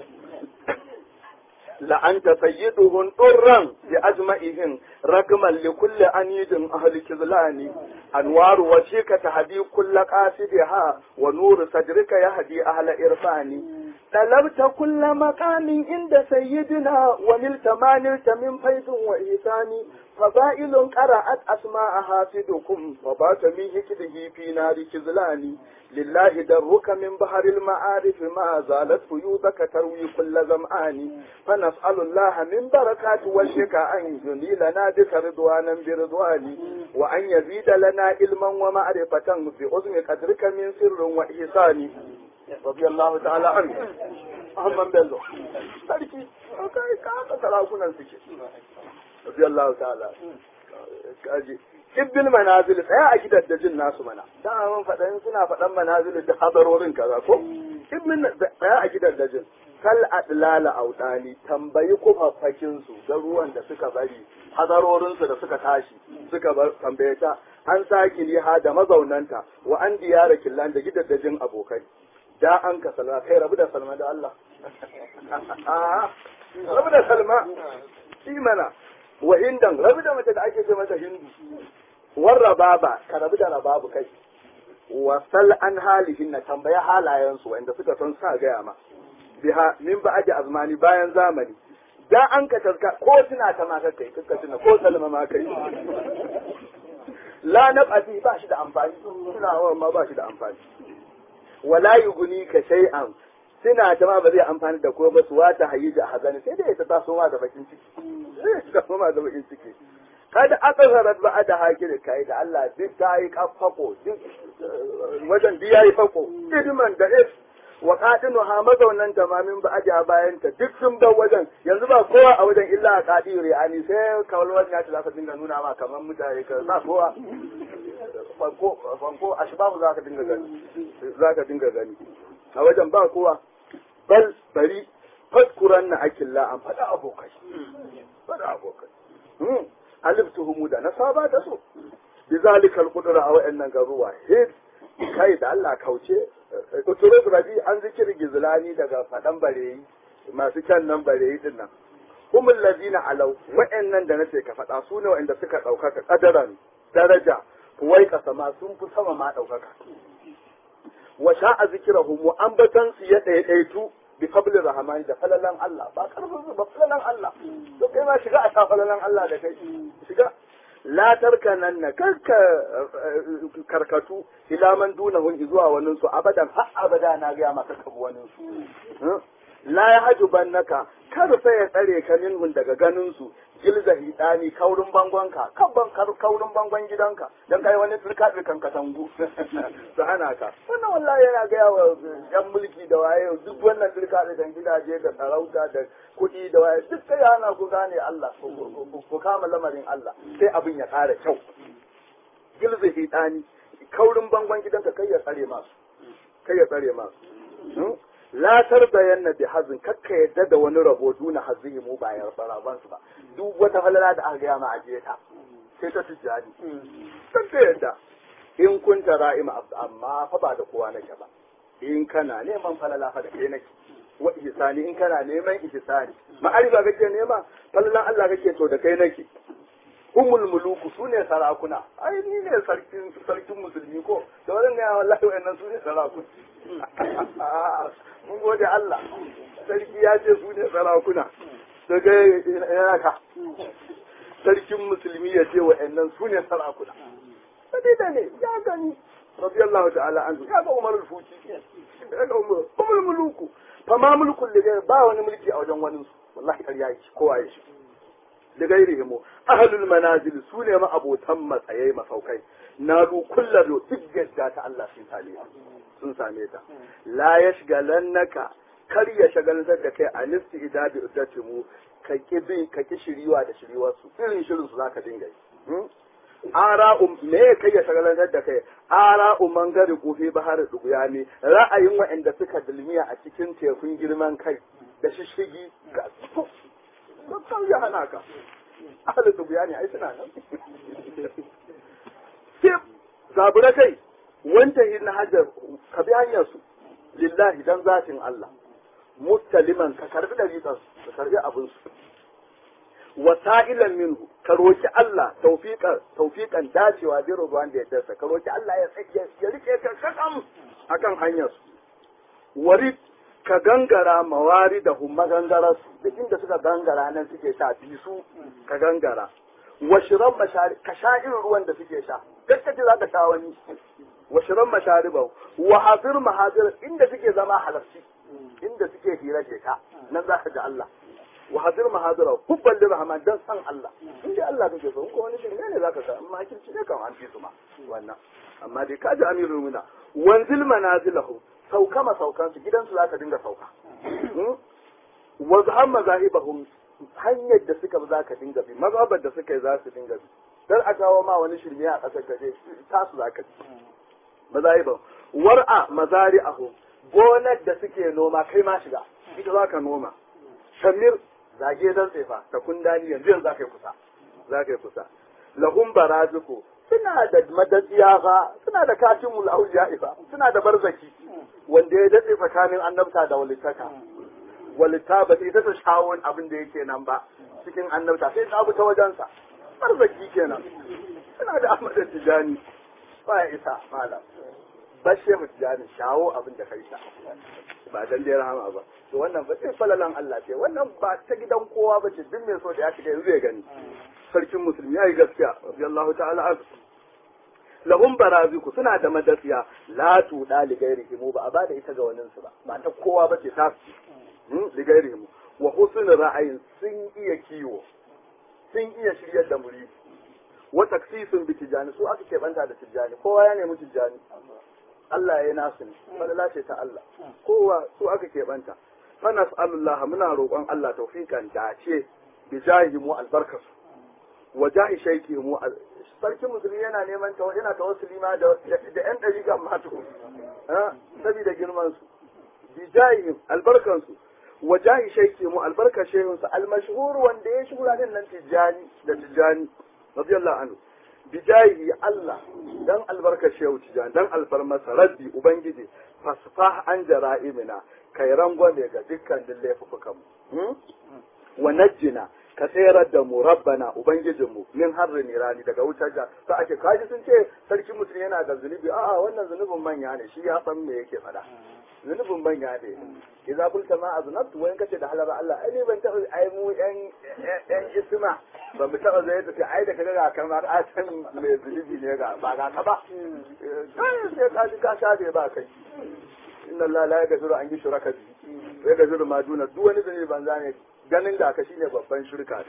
لأنت سيدهم طرا بأجمعهم رقما لكل أنيد أهل كذلان أنوار وجهك تهدي كل قاصدها ونور صدرك يهدي أهل إرفان طلبت كل مقام عند سيدنا ونلت ما نلت من فيض وإحسان فضائل قرأت أسماء حافظكم وبات من هكده في نار كذلان لله درك من بحر المعارف ما زالت فيوضك تروي كل زمآن فنسأل الله من بركات وجهك أن ينيلنا بك رضوانا برضوان وأن يزيد لنا علما ومعرفة بأذن قدرك من سر وإحسان رضي الله تعالى عنه Ahmad Bello sarki kai ka haka sarakunan suke رضي الله تعالى kaji ibbil manazil tsaya a gidan da jin nasu mana dan mun faɗan suna faɗan manazil da hadarorin kaza ko ibbil tsaya a gidan da jin kal adlala autani tambayi kufaffakin su garuwan da suka bari hadarorin su da suka tashi suka bar tambaye ta an saki liha da mazaunanta wa an diyara killan da gidan da jin abokai da an ka salma kai rabu da salma da Allah rabu da salma shi mana wa hindan rabu da mace da ake ce mata hindu war rababa ka rabu da rababu kai wa sal an halihin na tambaya halayensu wanda suka san sa gaya ma biha min ba aji azmani bayan zamani da an ka tarka ko tuna ta ma kai kuka tuna ko salma ma kai la nabati ba shi da amfani tunawa ma ba shi da amfani wala yuguni ka shay'an suna ta ma ba zai amfani da ko ba su wata hayi da hazani sai dai ta taso ma da bakin ciki sai ta taso ma da bakin ciki kada aka zarar ba da haki da kai da Allah duk ta yi kafako duk wajen biya yi fako idman da if wa qadinu ha mazaunan tamamin ba aja bayan ta duk sun bar wajen yanzu ba kowa a wajen illa a qadiri ani sai kawalwar ya ta za ka dinga nuna ma kamar mutane ka sa kowa fanko fanko ashbabu za ka dinga gani za ka dinga gani a wajen ba kowa bal bari faskuran na akilla an faɗa abokai faɗa abokai aliftuhumu da na saba da su bi zalikal qudra a wayannan garuwa hid kai da Allah kauce uturu rabi an zikir gizlani daga faɗan bareyi masu can nan bareyi din nan humul ladina alau wa'annan da nace ka faɗa su ne wa'anda suka ɗaukaka kadaran daraja wai kasama sun fi sama ma ɗaukaka wa sha'a zikirahum wa ambatan su ya ɗaiɗaitu bi fadli rahmani da falalan Allah ba karfin su ba falalan Allah to kai ma shiga a sha falalan Allah da kai shiga la tarkanan na karka karkatu ila man dunahun zuwa wani su abadan har abada na ga maka kabu wani su la ya hajuban naka kar sai ya tsare ka minhun daga ganin su gilza hidani kaurin bangonka kabban kaurin bangon gidanka dan kai wani turka kan katangu su hana ka wannan wallahi yana ga yawa yan mulki da waye duk wannan turka kan gidaje da sarauta da kuɗi da waye duk sai hana ku gane Allah ku kama lamarin Allah sai abin ya ƙara kyau gilza hidani kaurin bangon gidanka kai ya tsare masu kai ya tsare masu la tarbayanna bi hazin kakka yadda da wani rabo duna hazihi mu ba ya raban su ba duk wata falala da aka gaya ma ajiye ta sai ta tijjani san ta yadda in kun tara ima amma fa ba da kowa nake ba in kana neman falala fa da kai nake wa ihsani in kana neman ihsani ma'arifa kake nema falalan Allah kake to da kai nake humul muluku su ne sarakuna ai ni ne sarkin sarkin musulmi ko da wannan ne wallahi wayannan su ne sarakuna mun gode Allah sarki ya ce su ne sarakuna daga yana ka sarkin musulmi ya ce wayannan su ne sarakuna sai da ne ya gani radiyallahu ta'ala anhu ya ga Umar al-Futi ya ga Umar humul muluku fa ma mulkul ligai ba wani mulki a wajen wani wallahi kar yayi kowa ya shi da gairihim ahlul manazil su ne ma abotan matsayai masaukai na du kullar duk gadda ta Allah sun same ta sun same ta la yashgalannaka kar ya shagalantar da kai a nisti idabi uddatimu ka ki bin ka ki shiriwa da shiriwar su irin shirin su zaka dinga yi ara um me kai ya shagalantar da kai ara umman gari kofi bahar duguya ne ra'ayin waɗanda suka dulmiya a cikin tekun girman kai da shishigi ga kan ya hana ka ahalin su ne ai suna nan sai zabura kai wancan hin hajar ka bi hanyar su lillahi dan zatin Allah mustaliman ka karbi da ritan ka karbi abin su wasa'ilan minhu ka roki Allah tawfiqan tawfiqan dacewa bi ruwan da ya dasa ka roki Allah ya ya rike ka kakam akan hanyar su warid ka gangara mawari da magangara su duk inda suka gangara nan suke sha bi su ka gangara washiran mashari ka sha irin ruwan da suke sha gaskace za ka sha wani washiran mashariba wa hazir mahazir inda suke zama halarci inda suke hira ke ka nan za ka ji Allah wa hazir mahazira hubban da rahman dan san Allah inda Allah kake so ko wani shirme ne zaka ga amma kirci ne kan an fi su ma wannan amma dai ka ji amirul mu'mina wanzil manazilahu sauka masaukansu gidansu za ka dinga sauka wasu han mazahibahum hanyar da suka za ka dinga bi mazhabar da suka yi za su dinga bi dan a kawo ma wani shirme a ƙasar kaje tasu za ka bi mazahibahum war'a mazari'ahum gonar da suke noma kai ma shiga ita za ka noma shamir zage dan tsefa ta kundani yanzu yanzu za ka yi kusa za ka yi kusa lahum barazuku suna da madatsiya fa suna da katimul auliya fa suna da barzaki wanda ya daɗe tsakanin annabta da walittaka walitta ba sai ta shawon abin da yake nan ba cikin annabta sai ta abu ta wajensa barzaki kenan suna da ahmad tijani ba ya isa malam bashe mu tijani shawo abin da kai sha ba dan dai rahama ba to wannan ba sai falalan Allah ce wannan ba ta gidan kowa ba ce duk mai so da ya shiga yanzu ya gani sarkin musulmi ya yi gaskiya radiyallahu ta'ala anhu lahum baraziku suna da madasiya la tuda li ghairihim ba a bada ita ga waninsu ba ba ta kowa ba ce ta li ghairihim wa husn ra'ayin sun iya kiwo sun iya shiryar da muri wa taksisun bi tijani su aka keɓanta da tijani kowa ya nemi tijani Allah ya yi nasu ne falala ce ta Allah kowa su aka keɓanta fa nas'alullah muna roƙon Allah tawfiqan dace bi jahi mu albarkasu wa jahi shaiki mu sarkin musulmi yana neman ta yana tawassuli ma da da yan dariƙan ma tukun saboda girman su bi jahihim albarkan su wa jahi shaiki mu albarka shehun su almashhur wanda ya shura din nan tijani da tijani radiyallahu anhu bi jahi Allah dan albarka shehu tijani dan alfarmasa rabbi ubangiji fasfah an jara'imina kai rangwame ga dukkan laifukan mu wa najjina ka tsayar da mu rabbana ubangijinmu min harri nirani daga wutar da sa ake kaji sun ce sarki mutum yana da zunubi a'a wannan zunubin manya ne shi ya san me yake faɗa zunubin manya ne idza qulta ma aznabtu wa in kace da halar Allah ai ni ban taɓa ai mu yan yan isma ba mu taɓa zai ta ai da kaga kamar a san me zunubi ne ga ba ga ka ba sai ka ji ka shafe ba kai inna Allah la yaghfiru an yushraka bihi wa yaghfiru ma duna duk wani zunubi banza ne ganin da ka shine babban shirka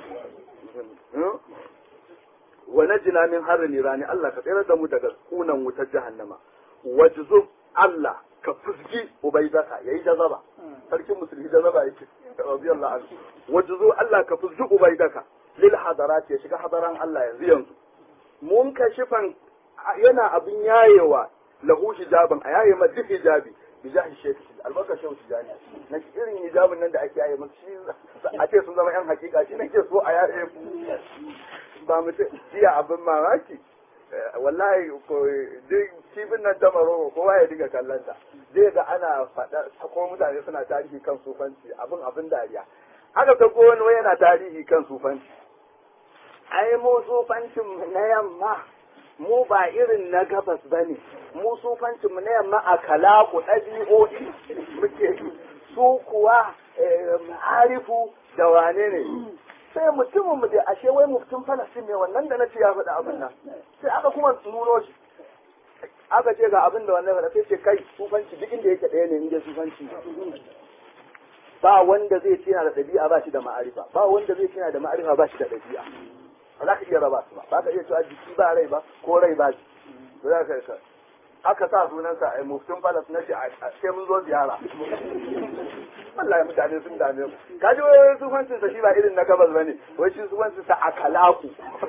wa najina min harri nirani Allah ka tsere da mu daga kunan wutar jahannama wajzub Allah ka fusgi ubaidaka yayi jazaba sarkin musulmi jazaba yake radiyallahu anhu wajzu Allah ka fusgi ubaidaka lil hadarat ya shiga hadaran Allah yanzu yanzu mun kashifan yana abin yayewa lahu hijaban a yaye ma duk hijabi bijahi shekhi albarka shehu tijani na irin hijabin nan da ake yaye musu shi a ce sun zama yan hakika shi nake so a yaye ba mu ce jiya abin mamaki wallahi ko duk kifin nan ta maroko kowa ya diga kallon ta zai ga ana faɗa ko mutane suna tarihi kan sufanci abin abin dariya aka ta wani yana tarihi kan sufanci ai mu sufancin na yamma mu ba irin na gabas ba ne mu sufancinmu na yamma a kalaku ɗabi'o'i muke su kuwa harifu da wane ne sai mutumin mu da ashe wai mutum falastin ne wannan da na ce ya faɗa abin nan sai aka kuma nuno shi aka ce ga abin da wannan faɗa sai ce kai sufanci duk inda yake ɗaya ne inda sufanci ba wanda zai ce yana da ɗabi'a ba shi da ma'arifa ba wanda zai ce yana da ma'arifa ba shi da ɗabi'a ba za ka iya raba su ba ba ka iya cewa jiki ba rai ba ko rai ba shi ba za ka yi aka sa sunansa a muftin falas na shi sai mun zo ziyara wallahi mutane sun dame mu ka ji wai sufancin sa shi ba irin na gabas bane wai shi sufancin sa akalaku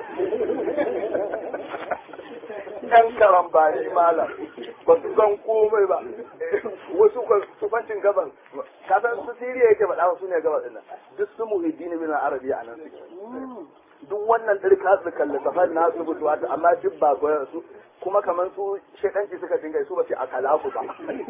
yan karambani malam ba su san komai ba wasu sufancin gabas ka san su siriya yake faɗa su ne gabas ɗin duk su muhiddini min arabiya a nan suke duk wannan ɗirka su kalli safar na su mutu wata amma duk ba goyon su kuma kamar su shekanci suka dinga su ba ce a kalaku ba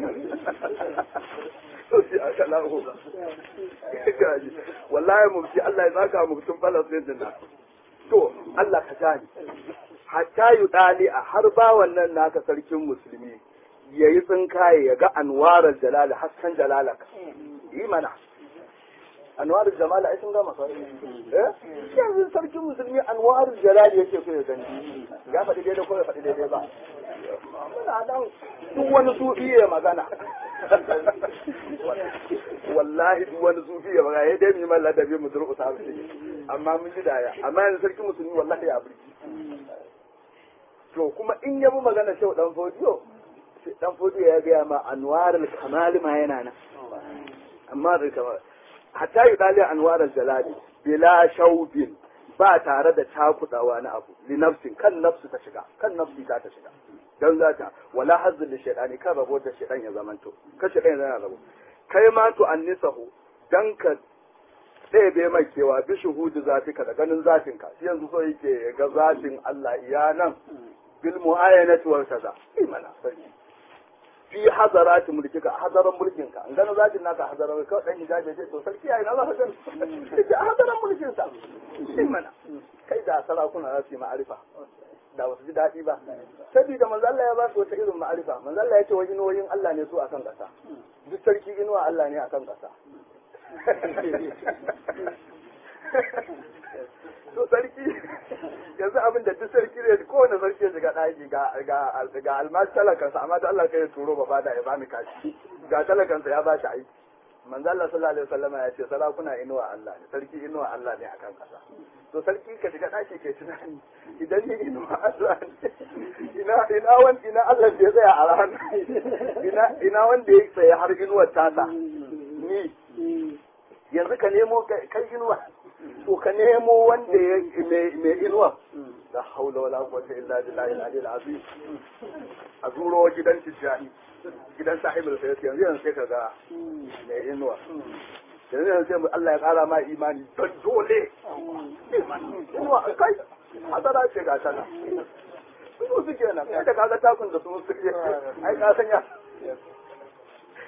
su ce a kalaku ba wallahi mufti Allah ya zaka mutum falastin din nan to Allah ka gani hatta yi ɗali a har ba wannan naka sarkin musulmi ya yi tsinkaye ya ga anwarar jalala hasken jalalaka yi mana anwarul jamal ai sun gama sai eh yanzu sarkin musulmi anwarul jalal yake so ya gani ya faɗi daidai ko ya faɗi daidai ba muna nan duk wani sufi ya magana wallahi duk wani sufi ya magana ya dai mu malla da bi mu zuru ta amma mun ji daya amma yanzu sarkin musulmi wallahi ya burki to kuma in ya bi magana shau dan fodiyo dan fodiyo ya ga ma anwarul kamal ma yana nan amma da kamar hatta yi dali anwarar jalali bila shaubin ba tare da cakudawa na abu li nafsin kan nafsu ta shiga kan nafsi ta ta shiga dan za ta wala hazzul li shaytani kan rabo da shaytan ya zamanto ka shaytan ya rabo kai ma to annisahu dan ka ɗebe mai kewa bi shuhudu zatika da ganin zatinka shi yanzu so yake ga zatin Allah iya nan bil muayyanati wal kaza imana sarki fi hazarati mulkika hazaran mulkinka in gano zatin naka hazaran kawai dan hijabi ce to sarki yayi na za ka gani ce hazaran mulkin sa shin mana kai da sarakuna za su yi ma'arifa da ba su ji daɗi ba saboda manzo Allah ya ba su wata irin ma'arifa manzo Allah ya ce wani noyin Allah ne su akan ƙasa duk sarki inuwa Allah ne akan ƙasa to sarki yanzu abin da duk sarki ne kowane sarki ya shiga ɗaki ga ga almashi talakansa amma da Allah kai ya turo ba da ya bani kashi ga talakansa ya bashi aiki manzo Allah sallallahu alaihi wasallam ya ce sarakuna inuwa Allah ne sarki inuwa Allah ne akan kasa to sarki ka shiga ɗaki ke tunani idan ni inuwa Allah ne ina ina wanda ina Allah da ya tsaya a rana ina ina wanda ya tsaya har inuwar tasa ni yanzu ka nemo kai inuwa to ka nemo wanda ya mai inuwa la haula wala quwwata illa billahi al-ali al-azim a zuro gidan tijjani gidan sahibul sayyid yanzu yanzu sai ka ga mai inuwa yanzu yanzu sai Allah ya kara ma imani don dole inuwa kai hadara ce ga tana su suke nan kai da kaga takun da su suke ai ka sanya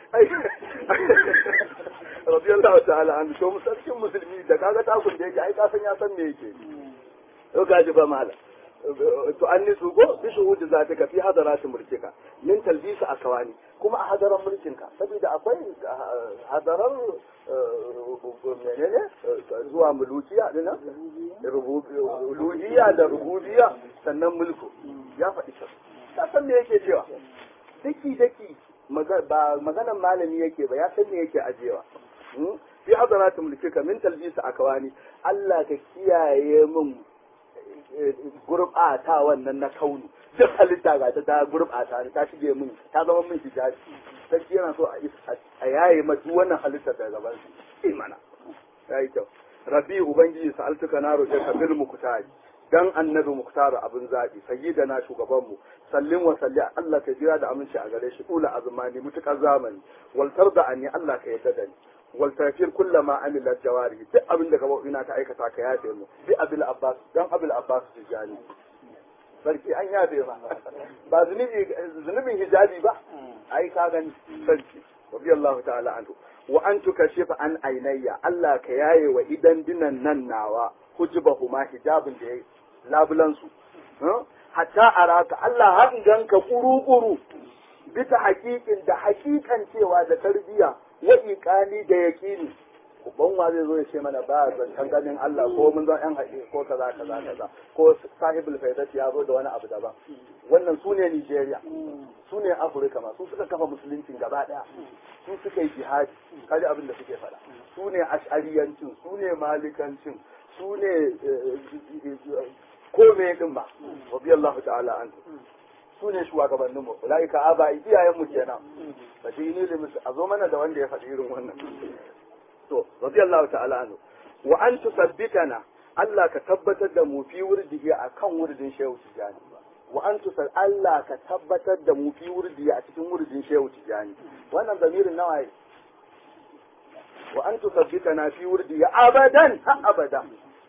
radiyallahu ta'ala an to musarkin musulmi da kaga takun da yake ai ka san ya san me yake to gaji ba mala to an nisu go bi shuhudi zatika fi hadarati mulkika min talbisa akawani kuma a hadaran mulkinka saboda akwai hadaran menene zuwa mulukiya dina uluhiyya da rububiyya sannan mulku ya faɗi sa ka san me yake cewa daki daki ba maganan malami yake ba ya san me yake ajewa fi hadarati mulkika min talbisa akawani Allah ka kiyaye min gurɓata wannan na kauni duk halitta ga ta gurɓata ni ta shige min ta zama min hijabi sarki yana so a yaye ma duk wannan halittar da gaban su imana yayi kyau rabi ubangiji sa'altuka na roƙe ka bil muktari dan annabi muktar abin zabi sayyidana shugaban mu sallin wa salli Allah ka jira da aminci a gare shi ula azmani mutukar zamani wal tarda anni Allah ka yarda da ni wal tafir kullama amila jawari duk abin da gaba ina ta aikata ka yafe mu bi abil abbas dan abil abbas tijani sarki an yafe ma ba zunubi zunubin hijabi ba ai ka gani sarki radiyallahu ta'ala anhu wa an tukashifa an ainayya Allah ka yaye wa idan dinan nan nawa hujbahuma hijabin da yayi labulan su hatta araka Allah har ganka kuru-kuru bisa hakikin da hakikan cewa da tarbiya wa iqani da yaqini uban wa zai zo ya ce mana ba zancen ganin Allah ko mun zan yan haƙi ko kaza kaza kaza ko sahibul faidati ya zo da wani abu daban wannan su ne Nigeria su ne Afirka ma su suka kafa musuluncin gaba daya su suka yi jihadi kaji abin da suke faɗa su ne ash'ariyancin su ne malikancin su ne kome din ba radiyallahu ta'ala anhu su ne shugabannin mu ulaika aba iyayen mu kenan ba dai ne musu a zo mana da wanda ya faɗi irin wannan to radiyallahu ta'ala anhu wa an tusabbitana Allah ka tabbatar da mu fi wurdihi akan wurdin shehu tijani wa an tusal Allah ka tabbatar da mu fi wurdihi a cikin wurdin shehu tijani wannan zamirin nawa ne wa an tusabbitana fi wurdihi abadan ha abada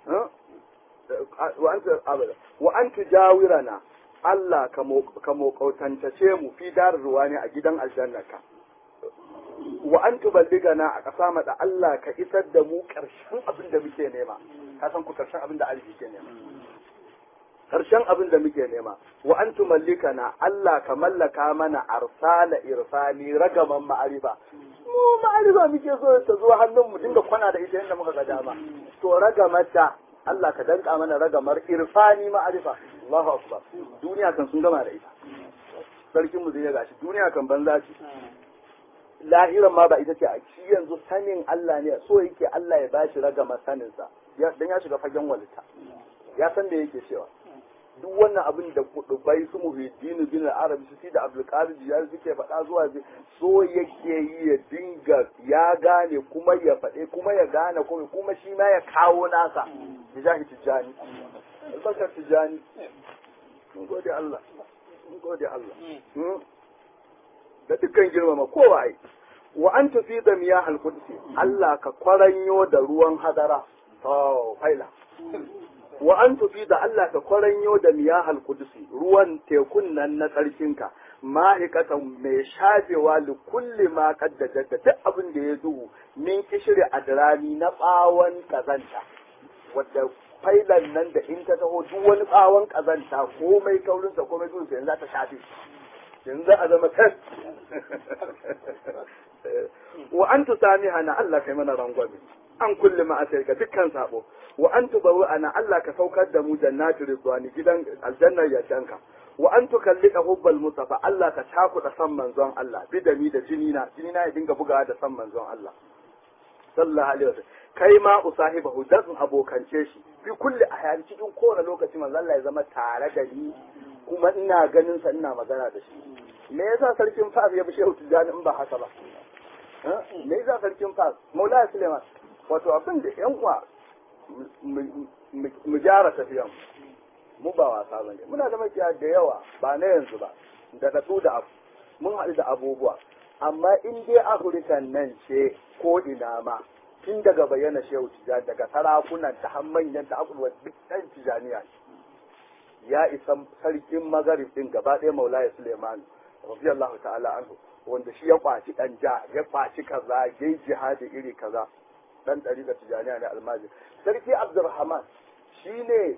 wa an abada wa an tujawirana Allah ka mokautantace mu fi darar ruwa ne a gidan aljannaka wa an tuballigana a ƙasa mada Allah ka isar da mu ƙarshen abin da muke nema ka san ku ƙarshen abin da arziki ke nema ƙarshen abin da muke nema wa an tumallikana Allah ka mallaka mana arsala irfani ragaman ma'arifa mu ma'arifa muke so ta zo hannun mu dinga kwana da ita yadda muka ga dama to ragamata Allah ka danka mana ragamar irfani ma'arifa Allahu akbar duniya kan sun gama da ita sarkin mu zai gashi duniya kan banza ce lahiran ma ba ita ce a shi yanzu sanin Allah ne so yake Allah ya bashi ragama sanin sa dan ya shiga fagen walita ya san da yake cewa duk wannan abin da kudubai su muhiddin bin arabi su da abdul qadir ya suke faɗa zuwa so yake yi ya dinga ya gane kuma ya faɗe kuma ya gane kuma kuma shi ma ya kawo nasa bijahi tijani albakar tijani mun gode Allah mun gode Allah da dukkan girmama kowa ai wa an tafi da miya halkudsi Allah ka kwaranyo da ruwan hadara to faila wa an tafi da Allah ka kwaranyo da miya halkudsi ruwan tekun nan na tsarkinka ma'aikatan mai shafewa da kulli ma kaddajar da duk abin da ya duhu min kishiri adrani na bawon kazanta wadda failan nan da in ta taho duk wani bawon kazanta komai kaurinsa komai duhunsa yanzu za ta shafe yanzu a zama kan wa an tu sami hana Allah kai mana rangwame an kulle ma ga dukkan sabo wa an tu bawu ana Allah ka saukar da mu jannatu ridwani gidan aljannar yardanka wa an tu kallika hubbal mustafa Allah ka da san manzon Allah bidami da jinina jinina ya dinga bugawa da san manzon Allah sallallahu alaihi wasallam kai ma usahibahu dan abokance shi fi kulli ahyan cikin kowane lokaci manzon Allah ya zama tare da ni kuma ina ganin sa ina magana da shi me yasa sarkin fas ya bi shehu tijjani in ba haka ba me yasa sarkin fas maulaya suleiman wato abin da yan uwa mu gyara tafiyan mu ba wasa ba ne muna da makiya da yawa ba na yanzu ba da datu da abu mun haɗu da abubuwa amma in dai afirkan nan ce ko ina ma tun daga bayyana shehu tijjani daga sarakunan ta har manyan ta abubuwa duk ɗan tijjaniya ya isa sarkin magarib din gaba ɗaya maulaya suleiman radiyallahu ta'ala anhu wanda shi ya kwaci dan ja ya kwaci kaza yayi jihadi iri kaza dan ɗariƙar tijaniya ne almajir sarki abdurrahman shine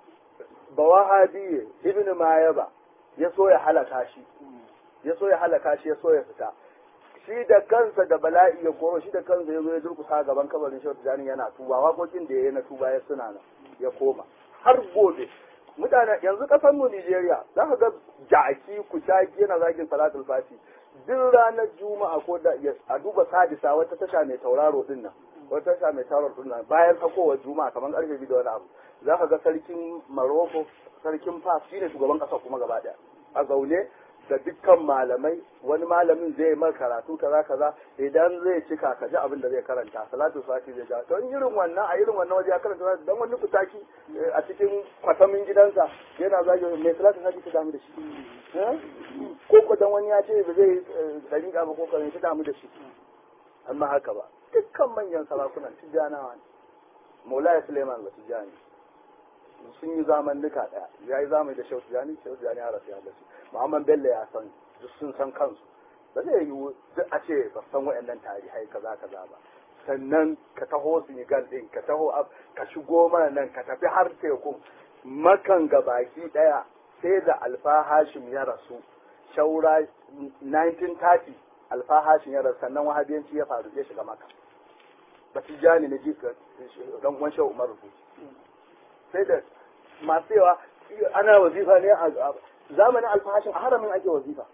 bawahabi ibn mayaba ya so ya halaka shi ya so ya halaka shi ya so ya fita shi da kansa da bala'i ya koro shi da kansa ya zo ya durkusa gaban kabarin shehu tijani yana tuba waƙoƙin da ya yi na tuba ya suna nan ya koma har gobe mutane yanzu kasar mu Nigeria za ka ga jaki kucaki yana zagin salatul fati duk ranar juma'a ko da a duba sadisa wata tasha mai tauraro din nan wata tasha mai tauraro din nan bayan sakowar juma'a kamar karfe biyu da wani abu za ka ga sarkin Maroko sarkin Fas shine shugaban kasar kuma gaba daya a zaune da dukkan malamai wani malamin zai mar karatu kaza kaza idan zai cika ka ji abin da zai karanta salatu sati zai ja to in irin wannan a irin wannan waje ya karanta dan wani kutaki a cikin kwatamin gidansa yana zagi mai salatu sati ta damu da shi ko ko dan wani ya ce ba zai dariƙa ba ko kan ta damu da shi amma haka ba dukkan manyan sarakunan tijjanawa ne Maulaya Suleiman ba tijjani sun yi zaman duka daya ya yi zamani da Shehu Tijjani Shehu Tijjani ya rasu ya gasu Muhammad Bello ya san duk sun san kansu ba zai yi duk a ce ba san waɗannan tarihai kaza kaza ba sannan ka taho Senegal din ka taho ka shigo mana nan ka tafi har teku makan baki daya sai da Alfa Hashim ya rasu shaura 1930 Alfa Hashim ya rasu sannan wahabiyanci ya faru ya shiga maka ba tijjani na jika dan uwan Shehu Umar Rufuci sai da masu yawa ana wazifa ne a zamanin alfahashin a haramin ake wazifa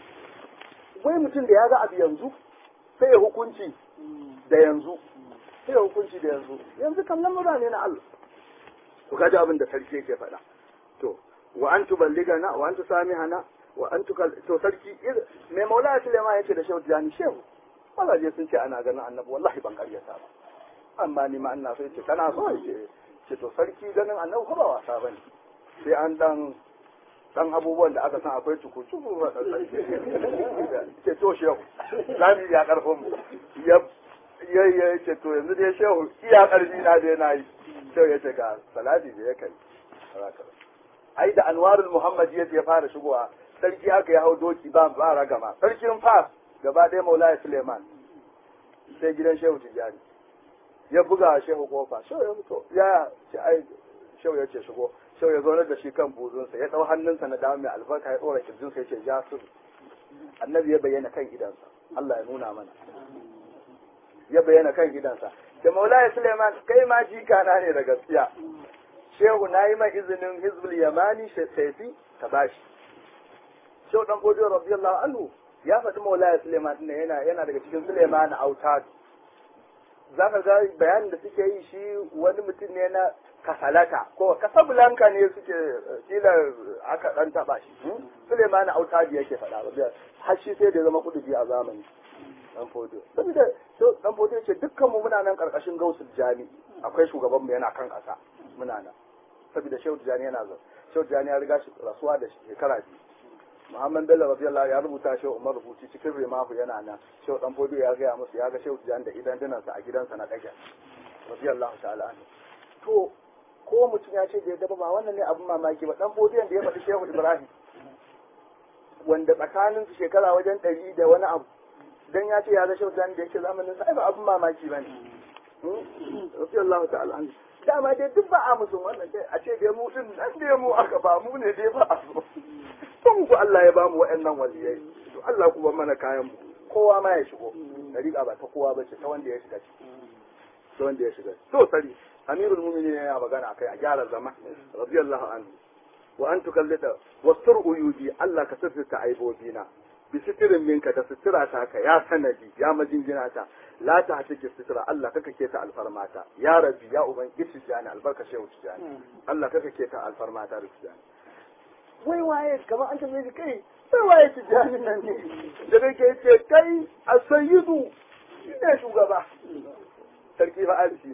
wai mutum da ya ga abu yanzu sai ya hukunci da yanzu sai ya hukunci da yanzu yanzu kan lamura ne na Allah to kaji abin da sarki yake faɗa to wa an tuballigana wa an tusamihana wa an tukal to sarki mai maula Sulaiman yace da Shehu Jani Shehu mazaje sun ce ana ganin annabi wallahi ban karyata ba amma ni ma ina so yace kana so yace ce to sarki ganin annabi ko ba wasa bane sai an dan dan abubuwan da aka san akwai tuku tuku ba dan sarki ce to shehu zamu ya karfin mu ya ya ya ce to yanzu dai shehu iya karfi na dai nayi shehu ya ce ga salati da ya kai ai da anwarul muhammad ya ya fara shigowa sarki haka ya hau doki ba ba ragama sarkin fas gaba ɗaya maulaya suleiman sai gidan shehu tijjani ya buga shehu kofa shehu ya fito ya ce ai shehu ya ce shigo shehu ya zaunar da shi kan buzunsa ya ɗau hannunsa na dama mai albarka ya ɗora kirjinsa ya ce ja su annabi ya bayyana kan idansa Allah ya nuna mana ya bayyana kan idansa da maulaya suleiman kai ma jika na ne da gaskiya shehu na yi mai izinin hizbul yamani saifi ka bashi shehu dan bodiyo radiyallahu anhu ya faɗi maulaya suleiman ne yana yana daga cikin suleiman autad za ka ga bayanin da suke yi shi wani mutum ne na kasalata ko kasablanka ne suke kila aka dan taba shi suleiman autad yake faɗa har shi sai da zama kudubi a zamani dan fodo saboda to dan fodo ce dukkan mu muna nan karkashin gausul jami akwai shugaban mu yana kan kasa muna nan saboda shehu jani yana zo shehu jani ya riga shi rasuwa da shekara biyu Muhammad Bello radiyallahu ya rubuta shehu Umar rubuci cikin rimahu yana nan shehu dan fodo ya gaya musu ya ga shehu jani da idan dinansa a gidansa na dage radiyallahu ta'ala anhu to ko mutum ya ce da ya ba wannan ne abin mamaki ba dan fodiyon da ya faɗi shehu Ibrahim wanda tsakanin su shekara wajen ɗari da wani abu dan ya ce ya ga shautan da yake zamanin sa ai ba abin mamaki bane rabbi Allah ta'ala an dama dai duk ba a musu wannan dai a ce dai mu din nan dai mu aka ba mu ne dai ba a so kun ku Allah ya ba mu wa'annan waliyai to Allah ku ban mana kayan mu kowa ma ya shigo dariƙa ba ta kowa ba ce ta wanda ya shiga ciki ta wanda ya shiga to sari amirul mu'minin yana magana akai a gyara zama radiyallahu anhu wa an tukallida wastur uyubi Allah ka sirrita aibobina bi sitirin minka da sitira ta ka ya sanadi ya majingina ta la ta hatike sitira Allah kaka ke ta alfarmata ya rabbi ya uban gishi jani albarka shehu tijani Allah kaka ke ta alfarmata da tijani wai waye kamar an tambaye kai sai waye tijani nan ne da kake ce kai as-sayyidu ne shugaba sarki ba arshi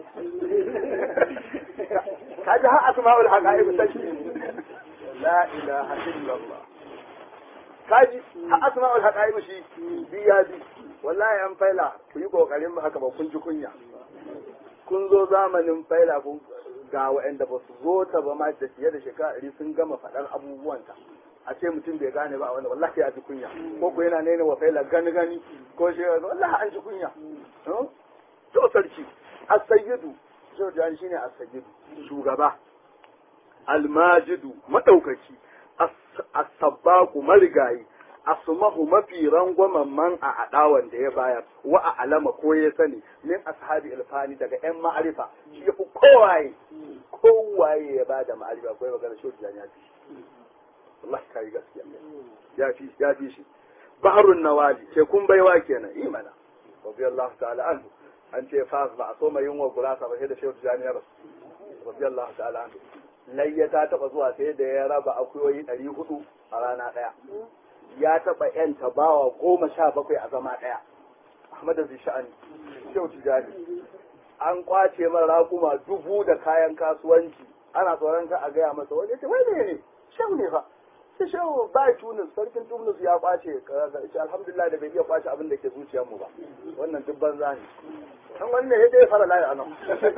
ne kaji har asma'ul haqa'iq sarki la ilaha illallah kaji har asma'ul haqa'iq shi biya bi wallahi an faila ku yi kokarin haka ba kun ji kunya kun zo zamanin faila kun ga waɗanda ba su zo ta ba ma da fiye da shekara ɗari sun gama faɗar abubuwanta a ce mutum bai gane ba a wani wallahi ya ji kunya ko ko yana nene wa faila gani gani ko shi wallahi an ji kunya to sarki as-sayyidu Jordan shine as-sayyidu shugaba al-majidu madaukaki as-sabbaqu marigayi asmahu mafi rangwamen man a adawan da ya bayar wa a alama ko ya sani min ashabi ilfani daga yan ma'arifa shi yafi kowaye kowaye ya bada ma'arifa ko ya magana shi ya fi Allah kai gaskiya ya fi ya fi shi baharun nawali ce kun baiwa kenan imana radiyallahu ta'ala anhu an ce fa ba a so mai yin wa gurasa ba sai da shehu tijani ya rasu radiyallahu ta'ala anhu layya ta taba zuwa sai da ya raba akuyoyi ɗari hudu a rana ɗaya ya taba yan tabawa goma sha bakwai a zama ɗaya Ahmad da Sha'ani shehu tijani an kwace man raƙuma dubu da kayan kasuwanci ana tsoron ka a gaya masa wani ce wai ne ne shehu ne fa sai shehu ba tunis sarkin tunis ya kwace ce alhamdulillah da bai iya kwace abin da ke zuciyar mu ba wannan duk banza ne kan wannan ya dai fara layi anan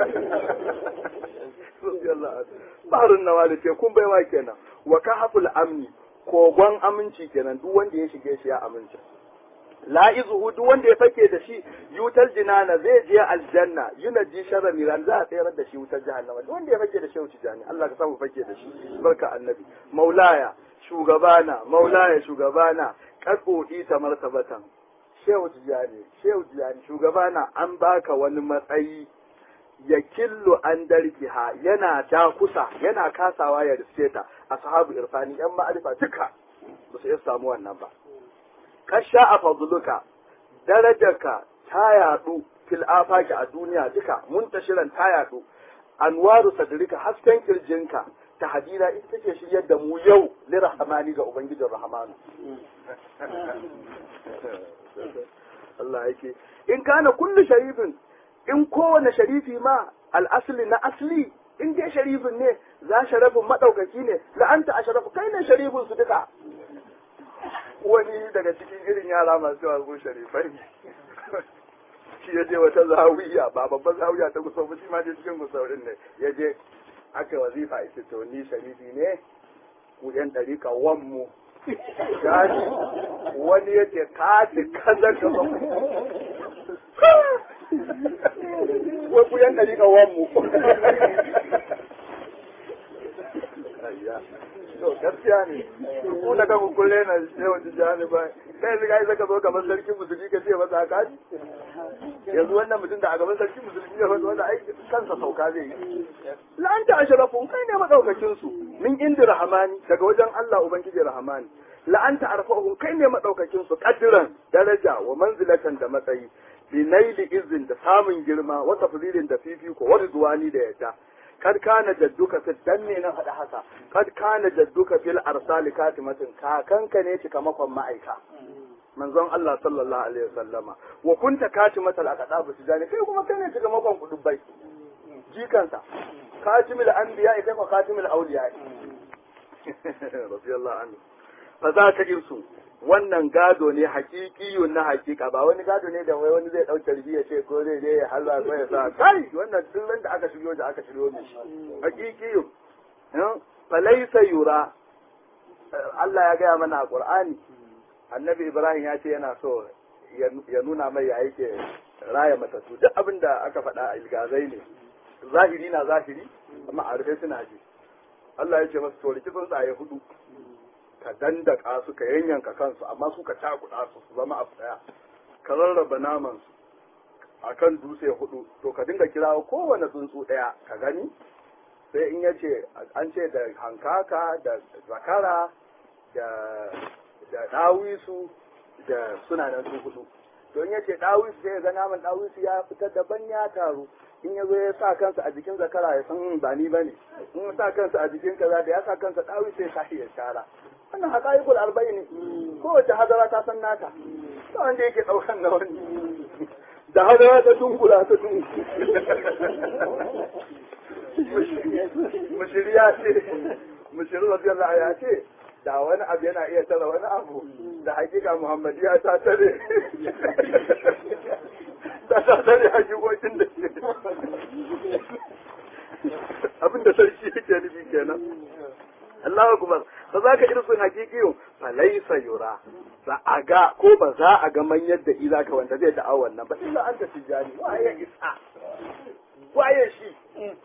baharun nawa da ce kun baiwa kenan wa kahaful amni kogon aminci kenan duk wanda ya shige shi ya aminci la'izuhu duk wanda ya fake da shi yutar jinana zai je aljanna yunaji sharra miran za a tsayar da shi wutar jahannama duk wanda ya fake da shi wuce jani Allah ka samu fake da shi barka annabi maulaya shugabana maulaya shugabana kasodi ta martabatan shehu tijani shehu tijani shugabana an baka wani matsayi ya killu an darkiha yana dakusa yana kasawa ya riske ta ashabu irfani yan ma'arifa duka ba su iya samu wannan ba kasha a fadluka darajarka ta yadu fil afaki a duniya duka muntashiran ta yadu anwaru sadrika hasken kirjinka ta hadira ita take shiryar da mu yau li rahmani ga ubangijin rahmanu Allah yake in kana kullu sharifin in kowane sharifi ma al'asli na asli in dai sharifin ne za sharafin madaukaki ne la'anta a sharafu kai ne sharifin su duka wani daga cikin irin yara masu yawa sharifai shi ya je wata zawiya ba babban zawiya ta kusa ba shi ma je cikin kusaurin ne ya je aka wazifa ita to ni sharifi ne ku yan ɗarika wanmu gani wani ya ce ka ce kaza ka ba wai ku yan ɗarika wanmu to gaskiya ne ku da kanku kulle na yawan tijjani ba kai yanzu kai zaka zo gaban sarki musulmi ka ce masa haka yanzu wannan mutum da a gaban sarki musulmi ya faɗi wanda ai kansa sauka zai yi la'anta ashrafun kai ne madaukakin su min indi rahmani daga wajen Allah ubangiji rahmani la'anta arfa'uhum kai ne madaukakin su kadiran daraja wa manzilatan da matsayi bi naili izin da samun girma wa tafrilin da fifiko wa ridwani da yadda kad kana jadduka fi danne na faɗa haka kad kana jadduka fil arsali katimatin kakanka ne cikamakon ma'aika manzon Allah sallallahu alaihi wasallama wa kunta katimatal aqda bi tijani kai kuma kai ne cikamakon kudubbai jikansa katimul anbiya kai ko katimul awliya radiyallahu anhu fa za ka irsu wannan gado ne hakikiyun na hakika ba wani gado ne da wai wani zai dauke ribi ya ce ko zai je ya halwa ko ya sa kai wannan duk da aka shiryo da aka shiryo ne hakikiyun fa laysa yura Allah ya gaya mana a Qur'ani Annabi Ibrahim ya ce yana so ya nuna mai ya yake raya matattu duk abin da aka faɗa a ilgazai ne zahiri na zahiri amma a rufe suna ji Allah ya ce masa to riki tsuntsaye hudu ka dandaka su ka yanyanka kansu amma su ka cakuɗa su su zama abu ɗaya ka rarraba naman su akan dutse hudu to ka dinga kirawo kowane tsuntsu ɗaya ka gani sai in ya ce an ce da hankaka da zakara da da ɗawisu da suna nan su hudu to in ya ce ɗawisu sai ya ga naman ɗawisu ya fitar daban ya taru in ya zo ya sa kansa a jikin zakara ya san ba ni bane in ya sa kansa a jikin kaza da ya sa kansa ɗawisu ya sa ya shara wannan haƙa'iƙul arba'i ne kowace hadara ta san nata ta wanda yake ɗaukan na wani da hadara ta tunkula ta mushiriya ce mushirin radiyallahu ya ce da wani abu yana iya tara wani abu da hakika muhammadiya ta tare ta ta tare hakikokin da ke abinda sarki yake nufi kenan Allahu akbar fa za ka irsun hakikiyo fa laysa yura za a ga ko ba za a ga man yadda ila ka wanda zai da'a wannan ba illa anta tijani waye isa waye shi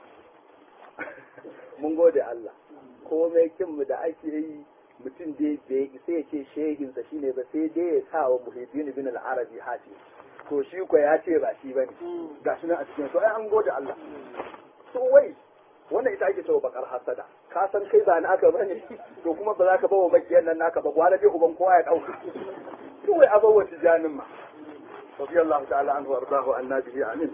mun gode Allah komai kin mu da ake yi mutum dai bai sai ya ce shehinsa shine ba sai dai ya sa wa muhiddin bin al-arabi hati to shi ko ya ce ba shi bane gashi nan a cikin to ai an gode Allah to wai wannan ita ake cewa bakar hasada ka san kai ba na aka bane to kuma ba za ka bawa makiyan nan naka ba gwada dai uban kowa ya dauka to wai abawa tijanin ma radiyallahu ta'ala anhu wardahu annabihi amin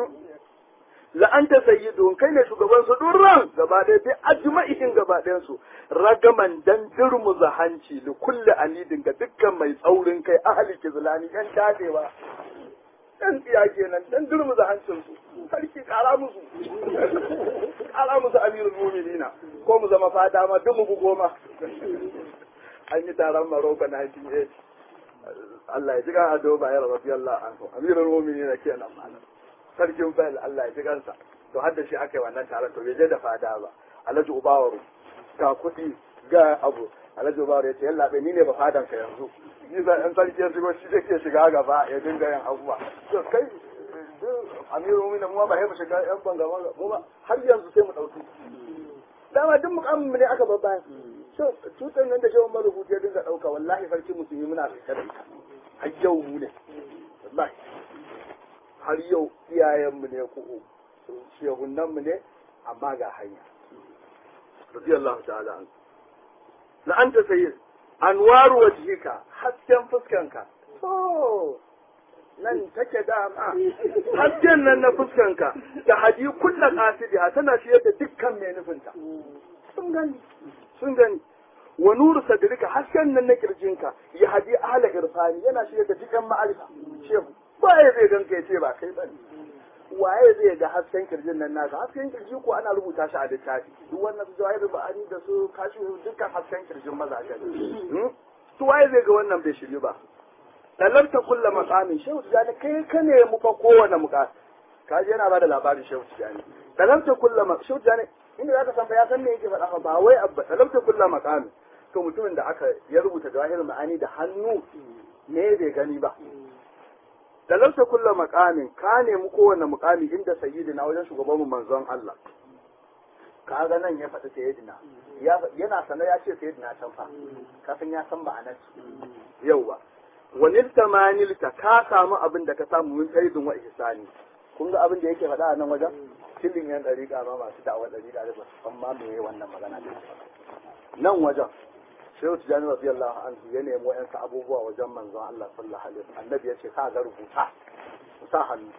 la anta sayyidun kai ne shugaban su durran gaba ɗaya bi ajma'in gaba ɗayan su ragaman dan durmuza hanci li kulli anidin ga dukkan mai tsaurin kai ahli kizlani yan dadewa dan tsiya kenan dan durmuza hancin su sarki kara musu kara musu amirul mu'minina ko mu zama fada ma duk mu goma an yi taron Morocco 1980 Allah ya ji kan ado bayar radiyallahu anhu amirul mu'minina kenan malam sarkin bayal Allah ya ji kansa to har da shi aka yi wannan taron to bai je da fada ba alhaji ubawaru ga kuɗi ga abu alhaji ubawaru ya ce yalla bai ni ne ba fadan ka yanzu ni za ɗan sarki ya shigo shi zai ke shiga gaba ya dinga yin abubuwa to kai amiru mu mu ba mu shiga yan banga mu ba har yanzu sai mu ɗauki dama duk mukamin mu ne aka babba so tutan nan da shawon marubuci ya dinga ɗauka wallahi sarki musulmi muna rike da ita har yau mu ne wallahi har yau iyayenmu ne ku shehunanmu ne amma ga hanya radiyallahu ta'ala an la anta sayyid anwaru wajhika hasken fuskanka to nan take dama hasken nan na fuskanka da hadi kullu qasidiha tana shi da dukkan mai nufinta sun gani sun gani wa nuru sadrika hasken nan na kirjinka ya hadi ahla irfani yana shi da dukkan ma'arifa shehu waye zai ganka ya ce ba kai bane waye zai ga hasken kirjin nan naka hasken kirji ko ana rubuta shi a littafi duk wannan su jawahir ba'ani da su kashi dukkan hasken kirjin mazaje ne to waye zai ga wannan bai shiryu ba talabta kulla maqamin shehu tijani kai ka ne mu fa kowane muka kaji yana bada labarin shehu tijani talabta kulla ma shehu tijani inda zaka san fa ya san me yake faɗa ba wai abba talabta kulla maqamin to mutumin da aka ya rubuta jawahir ma'ani da hannu ne bai gani ba talauta kulla makamin ka nemi kowane mukami inda sayyidina wajen shugabanmu manzon Allah kaga nan ya faɗi sayyidina yana sanar ya ce sayyidina can fa kafin ya san ma'anar yauwa wanil tamanilta ka samu abin da ka samu min sayyidin wa ihsani kun ga abin da yake faɗa a nan wajen cilin yan dariƙa ma masu da'awar dariƙa da ba san ma me wannan magana da nan wajen shehu tijani radiyallahu anhu ya nemi wa'yansu abubuwa wajen manzon Allah sallallahu alaihi wasallam annabi ya ce ka ga rubuta sa hannu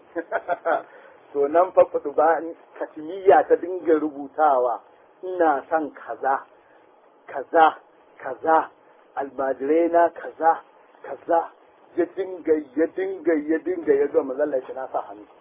to nan fa ba katimiya ta dinga rubutawa ina son kaza kaza kaza almajirai na kaza kaza ya dinga ya dinga ya dinga ya ga manzon Allah ya na sa hannu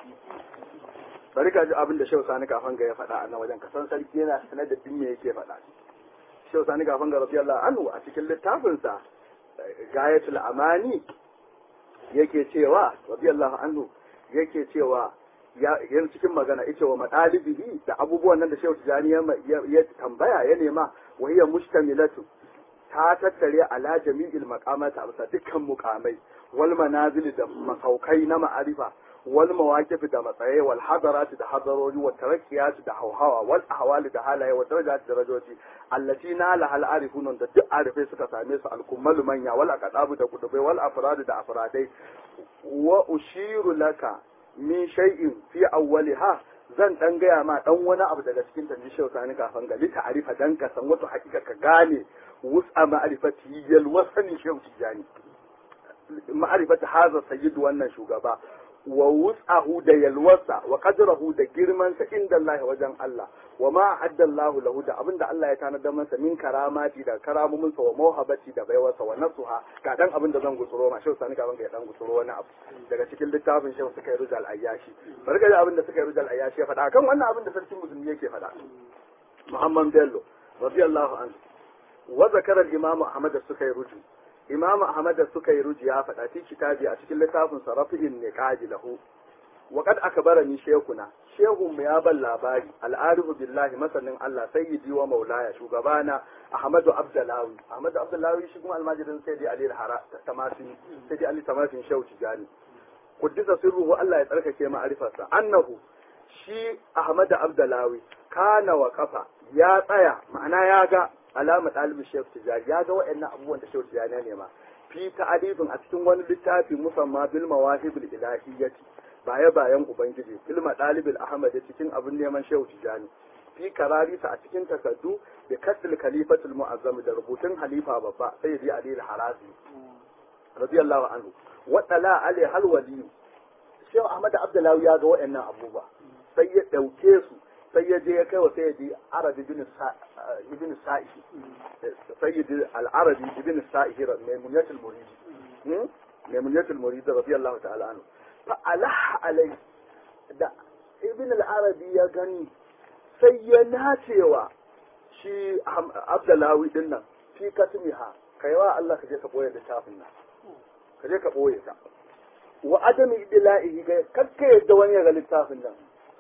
bari ka ji abin da shehu sani kafan ga ya faɗa a nan wajen ka san sarki yana sanar da din me yake faɗa Shehu Sani Gafan ga radiyallahu anhu a cikin littafinsa Gayatul Amani yake cewa radiyallahu anhu yake cewa ya yan cikin magana yace wa madalibihi da abubuwan nan da Shehu Tijani ya tambaya ya nema wa hiya mustamilatu ta tattare ala jami'il maqamata a dukkan muqamai wal manazil da masaukai na ma'arifa wal mawaqif da matsaye wal hadarat da hadarori wal tarakkiyat da hawhawa wal ahwal da halaye wal darajat da darajoji allati nala hal arifun da duk arifai suka same su al kummal manya wal aqdabu da kudubai wal afrad da afradai wa ushiru laka min shay'in fi awwaliha zan dan gaya ma dan wani abu daga cikin tanji shehu sani kafan gali ta'arifa dan ka san wato hakika ka gane wus'a ma'rifati yal wasani shehu tijani ma'rifati hadha sayyid wannan shugaba wa wus'ahu da yalwarsa wa qadrahu da girmansa inda Allah wajen Allah wa ma addallahu lahu da abinda Allah ya tanadar masa min karamati da karamuminsa wa mawhabati da baiwarsa wa nasuha ga dan abin da zan gutsuro ma shehu sani gaban ga dan gutsuro wani abu daga cikin littafin shehu suka yi rujal ayyashi bari ga abin da suka yi rujal ayyashi ya faɗa kan wannan abin da sarkin musulmi yake faɗa Muhammad Bello radiyallahu anhu wa zakara al-imam Ahmad suka yi ruju imam ahmad da suka yi ruji ya faɗa fi kitabi a cikin littafin sa rafi'in niqaji lahu wa kad akbarani shekuna shehun mu ya ban labari al'arifu billahi masanin Allah sayyidi wa maulaya shugabana Ahmadu Abdullahi Ahmadu Abdullahi shi kuma almajirin sayyidi Ali Hara tamasin sayyidi Ali tamasin Shehu Tijani kuddisa sirruhu Allah ya tsarkake ma'arifarsa annahu shi Ahmad Abdullahi kana wa kafa ya tsaya ma'ana ya ga alama ɗalibin Shehu Tijani ya ga waɗannan abubuwan da Shehu Tijani ya nema fi ta'arifin a cikin wani littafi musamman bil mawahibul ilahiyyati baya bayan ubangiji ilma ɗalibin ahmad cikin abin neman shehu tijani fi kararisa a cikin takardu da kasil khalifatul mu'azzam da rubutun halifa babba sayyidi ali al-harazi radiyallahu anhu wa tala ali hal wali shehu ahmad abdullahi ya ga waɗannan abubuwa sai ya dauke su sai ya je ya kai wa sayyidi arabi ibn ibn sa'i sayyidi al-arabi ibn sa'i maimunatul murid maimunatul murid radiyallahu ta'ala anhu fa'alaha alai da ibn al-arabi ya gani sai ya nacewa shi abdullahi din nan fi katmiha kaiwa Allah ka je ka boye littafin nan ka je ka boye ta wa adami idla'ihi ga kakka yadda wani ya ga littafin nan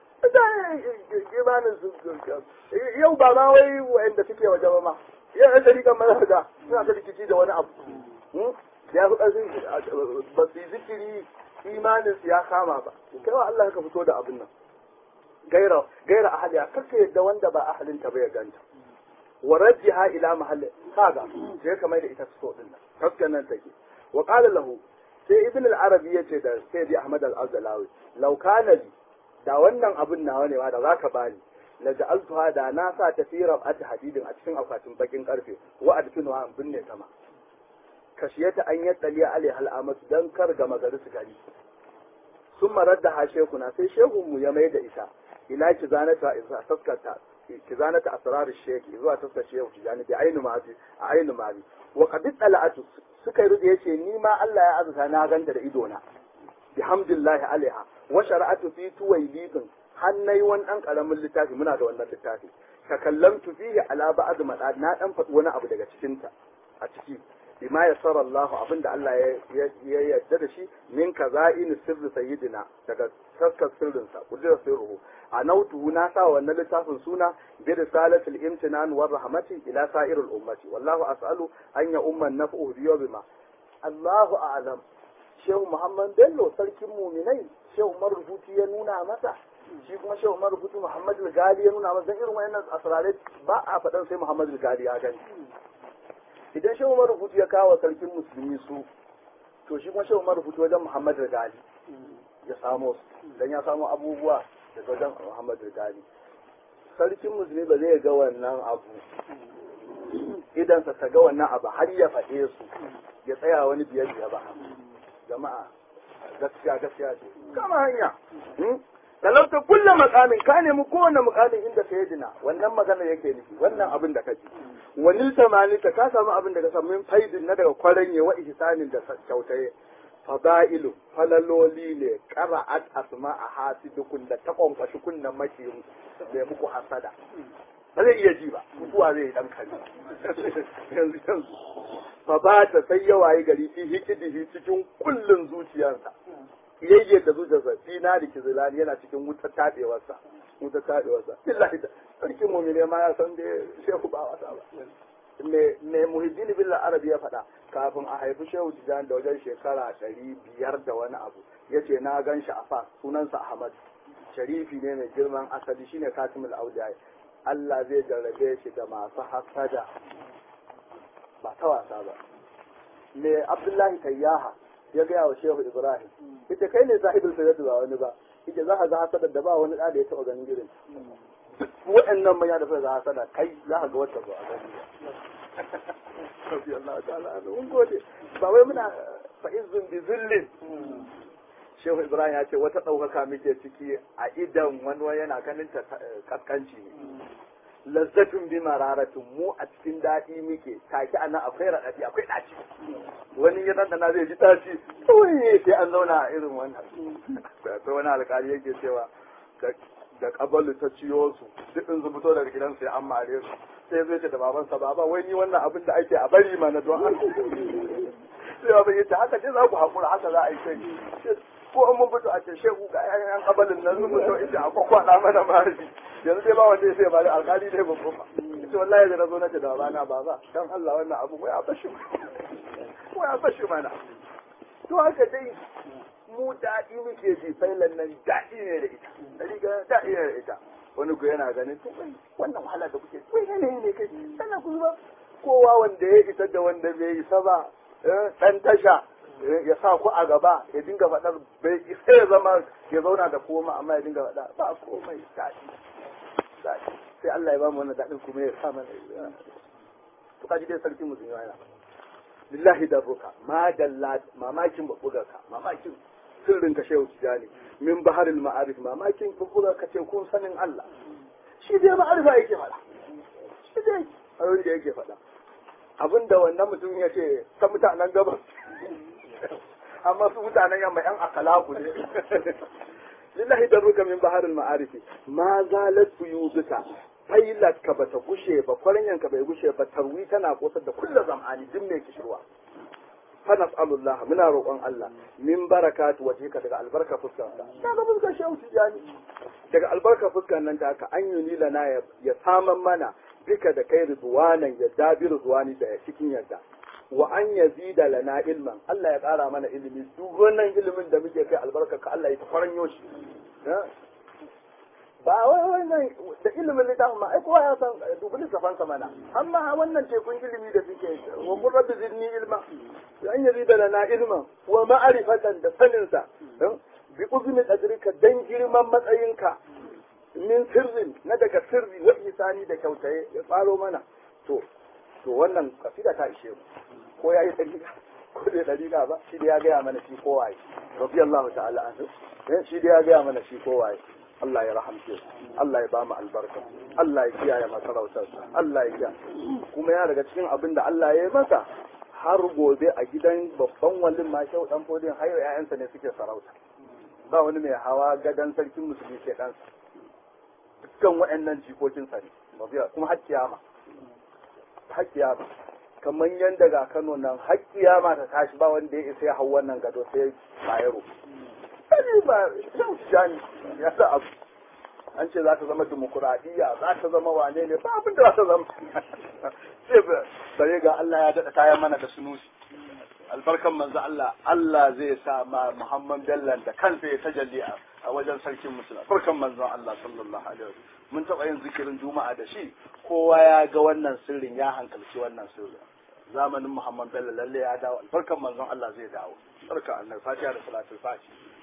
imanin su yau ba ma wai wa'anda suke waje ba ma yau yan dariƙan mana da suna ta rikici da wani abu ya fi ƙarfin ba su yi zikiri imanin su ya kama ba kai wa Allah ka fito da abin nan gaira gaira ahliya kaka yadda wanda ba ahalin ta bai ganta wa rajjiha ila mahalli kaga sai ka mai da ita so din nan kaskan nan take wa qala lahu sai ibn al-arabi yace da sayyidi ahmad al-azalawi law kana bi da wannan abin nawa ne ma da zaka bani la ja'altuha da na sa ta fi rab'at hadidin a cikin akwatin bakin karfe wa adkinu an binne sama kashiyata an yattali alaiha al'amatu dan kar ga magari su gari sun marar da ha shekuna sai shehunmu ya mai da ita ila ki zanata isa taskata ki zanata asrar sheki zuwa taskar shehu ki zani bi ainu mazi a ainu mazi wa qad tala'atu suka yi rubuce yace ni ma Allah ya azuta na ganta da ido na bihamdillah alaiha wa shara'atu fi tuwaylidin hannai wani dan karamin littafi muna da wannan littafi ka kallamtu fihi ala ba'd madad na dan faɗi wani abu daga cikin ta a ciki bima ya sara Allah abinda Allah ya yarda da shi min kaza'in sirri sayyidina daga taskar sirrinsa kudura sirruhu a nautuhu na sa wannan littafin suna bi risalatul imtinan war rahmati ila sa'iril ummati wallahu as'alu an ya umman naf'u bi bima Allahu a'lam Shehu Muhammad Bello sarkin muminai Shehu Umar Rubuti ya nuna masa shi kuma Shehu Umar Rubuti Muhammad Gali ya nuna masa dan irin wayannan asrarai ba a faɗan sai Muhammad Gali ya gani idan shehu marubutu ya kawo sarkin musulmi su to shi kuma shehu marubutu wajen muhammad gali ya samo su dan ya samo abubuwa daga wajen muhammad gali sarkin musulmi ba zai ga wannan abu idan sa ta ga wannan abu har ya faɗe su ya tsaya wani biyar biya ba jama'a gaskiya gaskiya ce kama hanya talauta kulle makamin ka nemi kowane makamin inda ka yi dina wannan magana yake nufi wannan abin da ka ji wani tamani ka samu abin da ka samu min faidin na daga kwaranye wa ihsanin da kyautaye fada'ilu falaloli ne qara'at asma a hasidukun da ta kwankwashi kunnan makiyin da muku hasada ba zai iya ji ba mutuwa zai dan kari yanzu yanzu fa ba ta sai yawaye gari fi hikidihi cikin kullun zuciyarsa yayyar da zuciyarsa fi na da kizilani yana cikin wutar tabewarsa wutar tabewarsa billahi da sarkin mu'mine ma ya san da shehu ba wasa ba me me muhiddin billah arabi ya faɗa kafin a haifi shehu tijan da wajen shekara ɗari biyar da wani abu yace na gan shi a fa sunansa ahmad sharifi ne mai girman asali shine katimul auliya Allah zai jarrabe shi da masu hasada ba ta wasa ba me abdullahi tayyaha ya gaya wa shehu ibrahim ita kai ne sahibul sayyid ba wani ba ita za ka ga hasadar da ba wani da ya taɓa ganin irin waɗannan manya da suka ga hasada kai za ka ga wata ba a gani ba Allah ta'ala mun gode ba wai muna fa'izun bi zillin Shehu Ibrahim ya ce wata ɗaukaka muke ciki a idan wani yana ganin ta kaskanci ne lazzatun bi mararatun mu a cikin daɗi muke take anan akwai raɗaɗi akwai ɗaci wani ya ɗanɗana zai ji ɗaci kawai sai an zauna a irin wannan akwai wani alƙali yake cewa da kabalu ta ciyo su duk in su fito daga gidan sai an mare su sai zai ce da babansa baba wai ni wannan abin da ake a bari mana don an sai baban yace haka dai za ku haƙura haka za a yi sai ko mun fito a ce shehu ga yan kabalin nan sun fito ita a kwakwada mana mari yanzu dai ba wanda ya sai bari alkali dai babban ba ita wallahi da na zo na ce da babana ba ba dan Allah wannan abu ko ya bashi ko ya bashi mana to haka dai mu daɗi muke ji failan nan daɗi ne da ita riga daɗi ne da ita wani ku yana ganin to wannan wahala da kuke wai yanayi ne kai sannan ku ba kowa wanda ya isa da wanda bai isa ba ɗan tasha ya sa ku a gaba ya dinga faɗar bai isa ya zama ya zauna da koma amma ya dinga faɗa ba komai daɗi daɗi sai Allah ya ba mu wannan daɗin kuma ya sa mana to kaji dai sarki musulmi yana lillahi darruka ma dalla mamakin babbugarka mamakin sirrin ka shehu tijani min baharil ma'arif mamakin babbugarka ce kun sanin Allah shi dai ma'arifa yake faɗa shi dai abin da yake faɗa abinda wannan mutum ya ce ta mutanen gabas amma su mutanen yamma yan akalaku ne lillahi darruka min baharil ma'arif ma zalat buyuzuka failat ka bata gushe ba kwaranyan ka bai gushe ba tarwi tana kosar da kullu zam'ani duk mai kishirwa fa nas'alullah muna roƙon Allah min barakatu wajhika daga albarka fuskar ka daga fuskar shehu tijani daga albarka fuskar nan ta ka an yuni lana ya saman mana bika da kai ridwanan ya dabi ridwani da cikin yadda wa an yazida lana ilman Allah ya ƙara mana ilimi duk wannan ilimin da muke kai albarka ka Allah ya ta kwaranyo shi ba wai wannan da ilimin littafin ma ai kowa ya san dubu littafan sa mana amma wannan tekun ilimi da suke wa qur rabbi zidni ilma an yazida lana ilman wa ma'rifatan da sanin sa bi uzmi qadrika dan girman matsayinka min sirrin na daga sirri wa isani da kyautaye ya tsaro mana to to wannan kasida ta ishe mu ko yayi dariƙa ko bai dariƙa ba shi da ya gaya mana shi ko waye radiyallahu ta'ala anhu shi da ya gaya mana shi ko waye Allah ya rahamce Allah ya bamu albarka Allah ya kiyaye masarautar Allah ya kiyaye kuma ya daga cikin abin da Allah ya yi masa har gobe a gidan babban wallin ma shau dan fodin har ƴaƴansa ne suke sarauta ba wani mai hawa gadan sarkin musulmi ke ɗansa dukkan waɗannan jikokinsa ne kuma har kiyama har kiyama kamar yadda ga Kano nan har kiyama ta tashi ba wanda ya isa ya hau wannan gado sai Bayero kani ba shan jani ya sa abu an ce za ta zama demokuraɗiyya za ta zama wane ne ba abin da za ta zama sai bare ga Allah ya daɗa kayan mana da sunusi albarkan manzo Allah Allah zai sa ma Muhammad Bello da kansa ya tajalli a wajen sarkin musulma albarkan manzo Allah sallallahu alaihi wasallam mun taɓa yin zikirin juma'a da shi kowa ya ga wannan sirrin ya hankalci wannan sirrin zamanin Muhammad Bello lalle ya dawo albarkan manzon Allah zai dawo barka Allah fatiha da salatul fatiha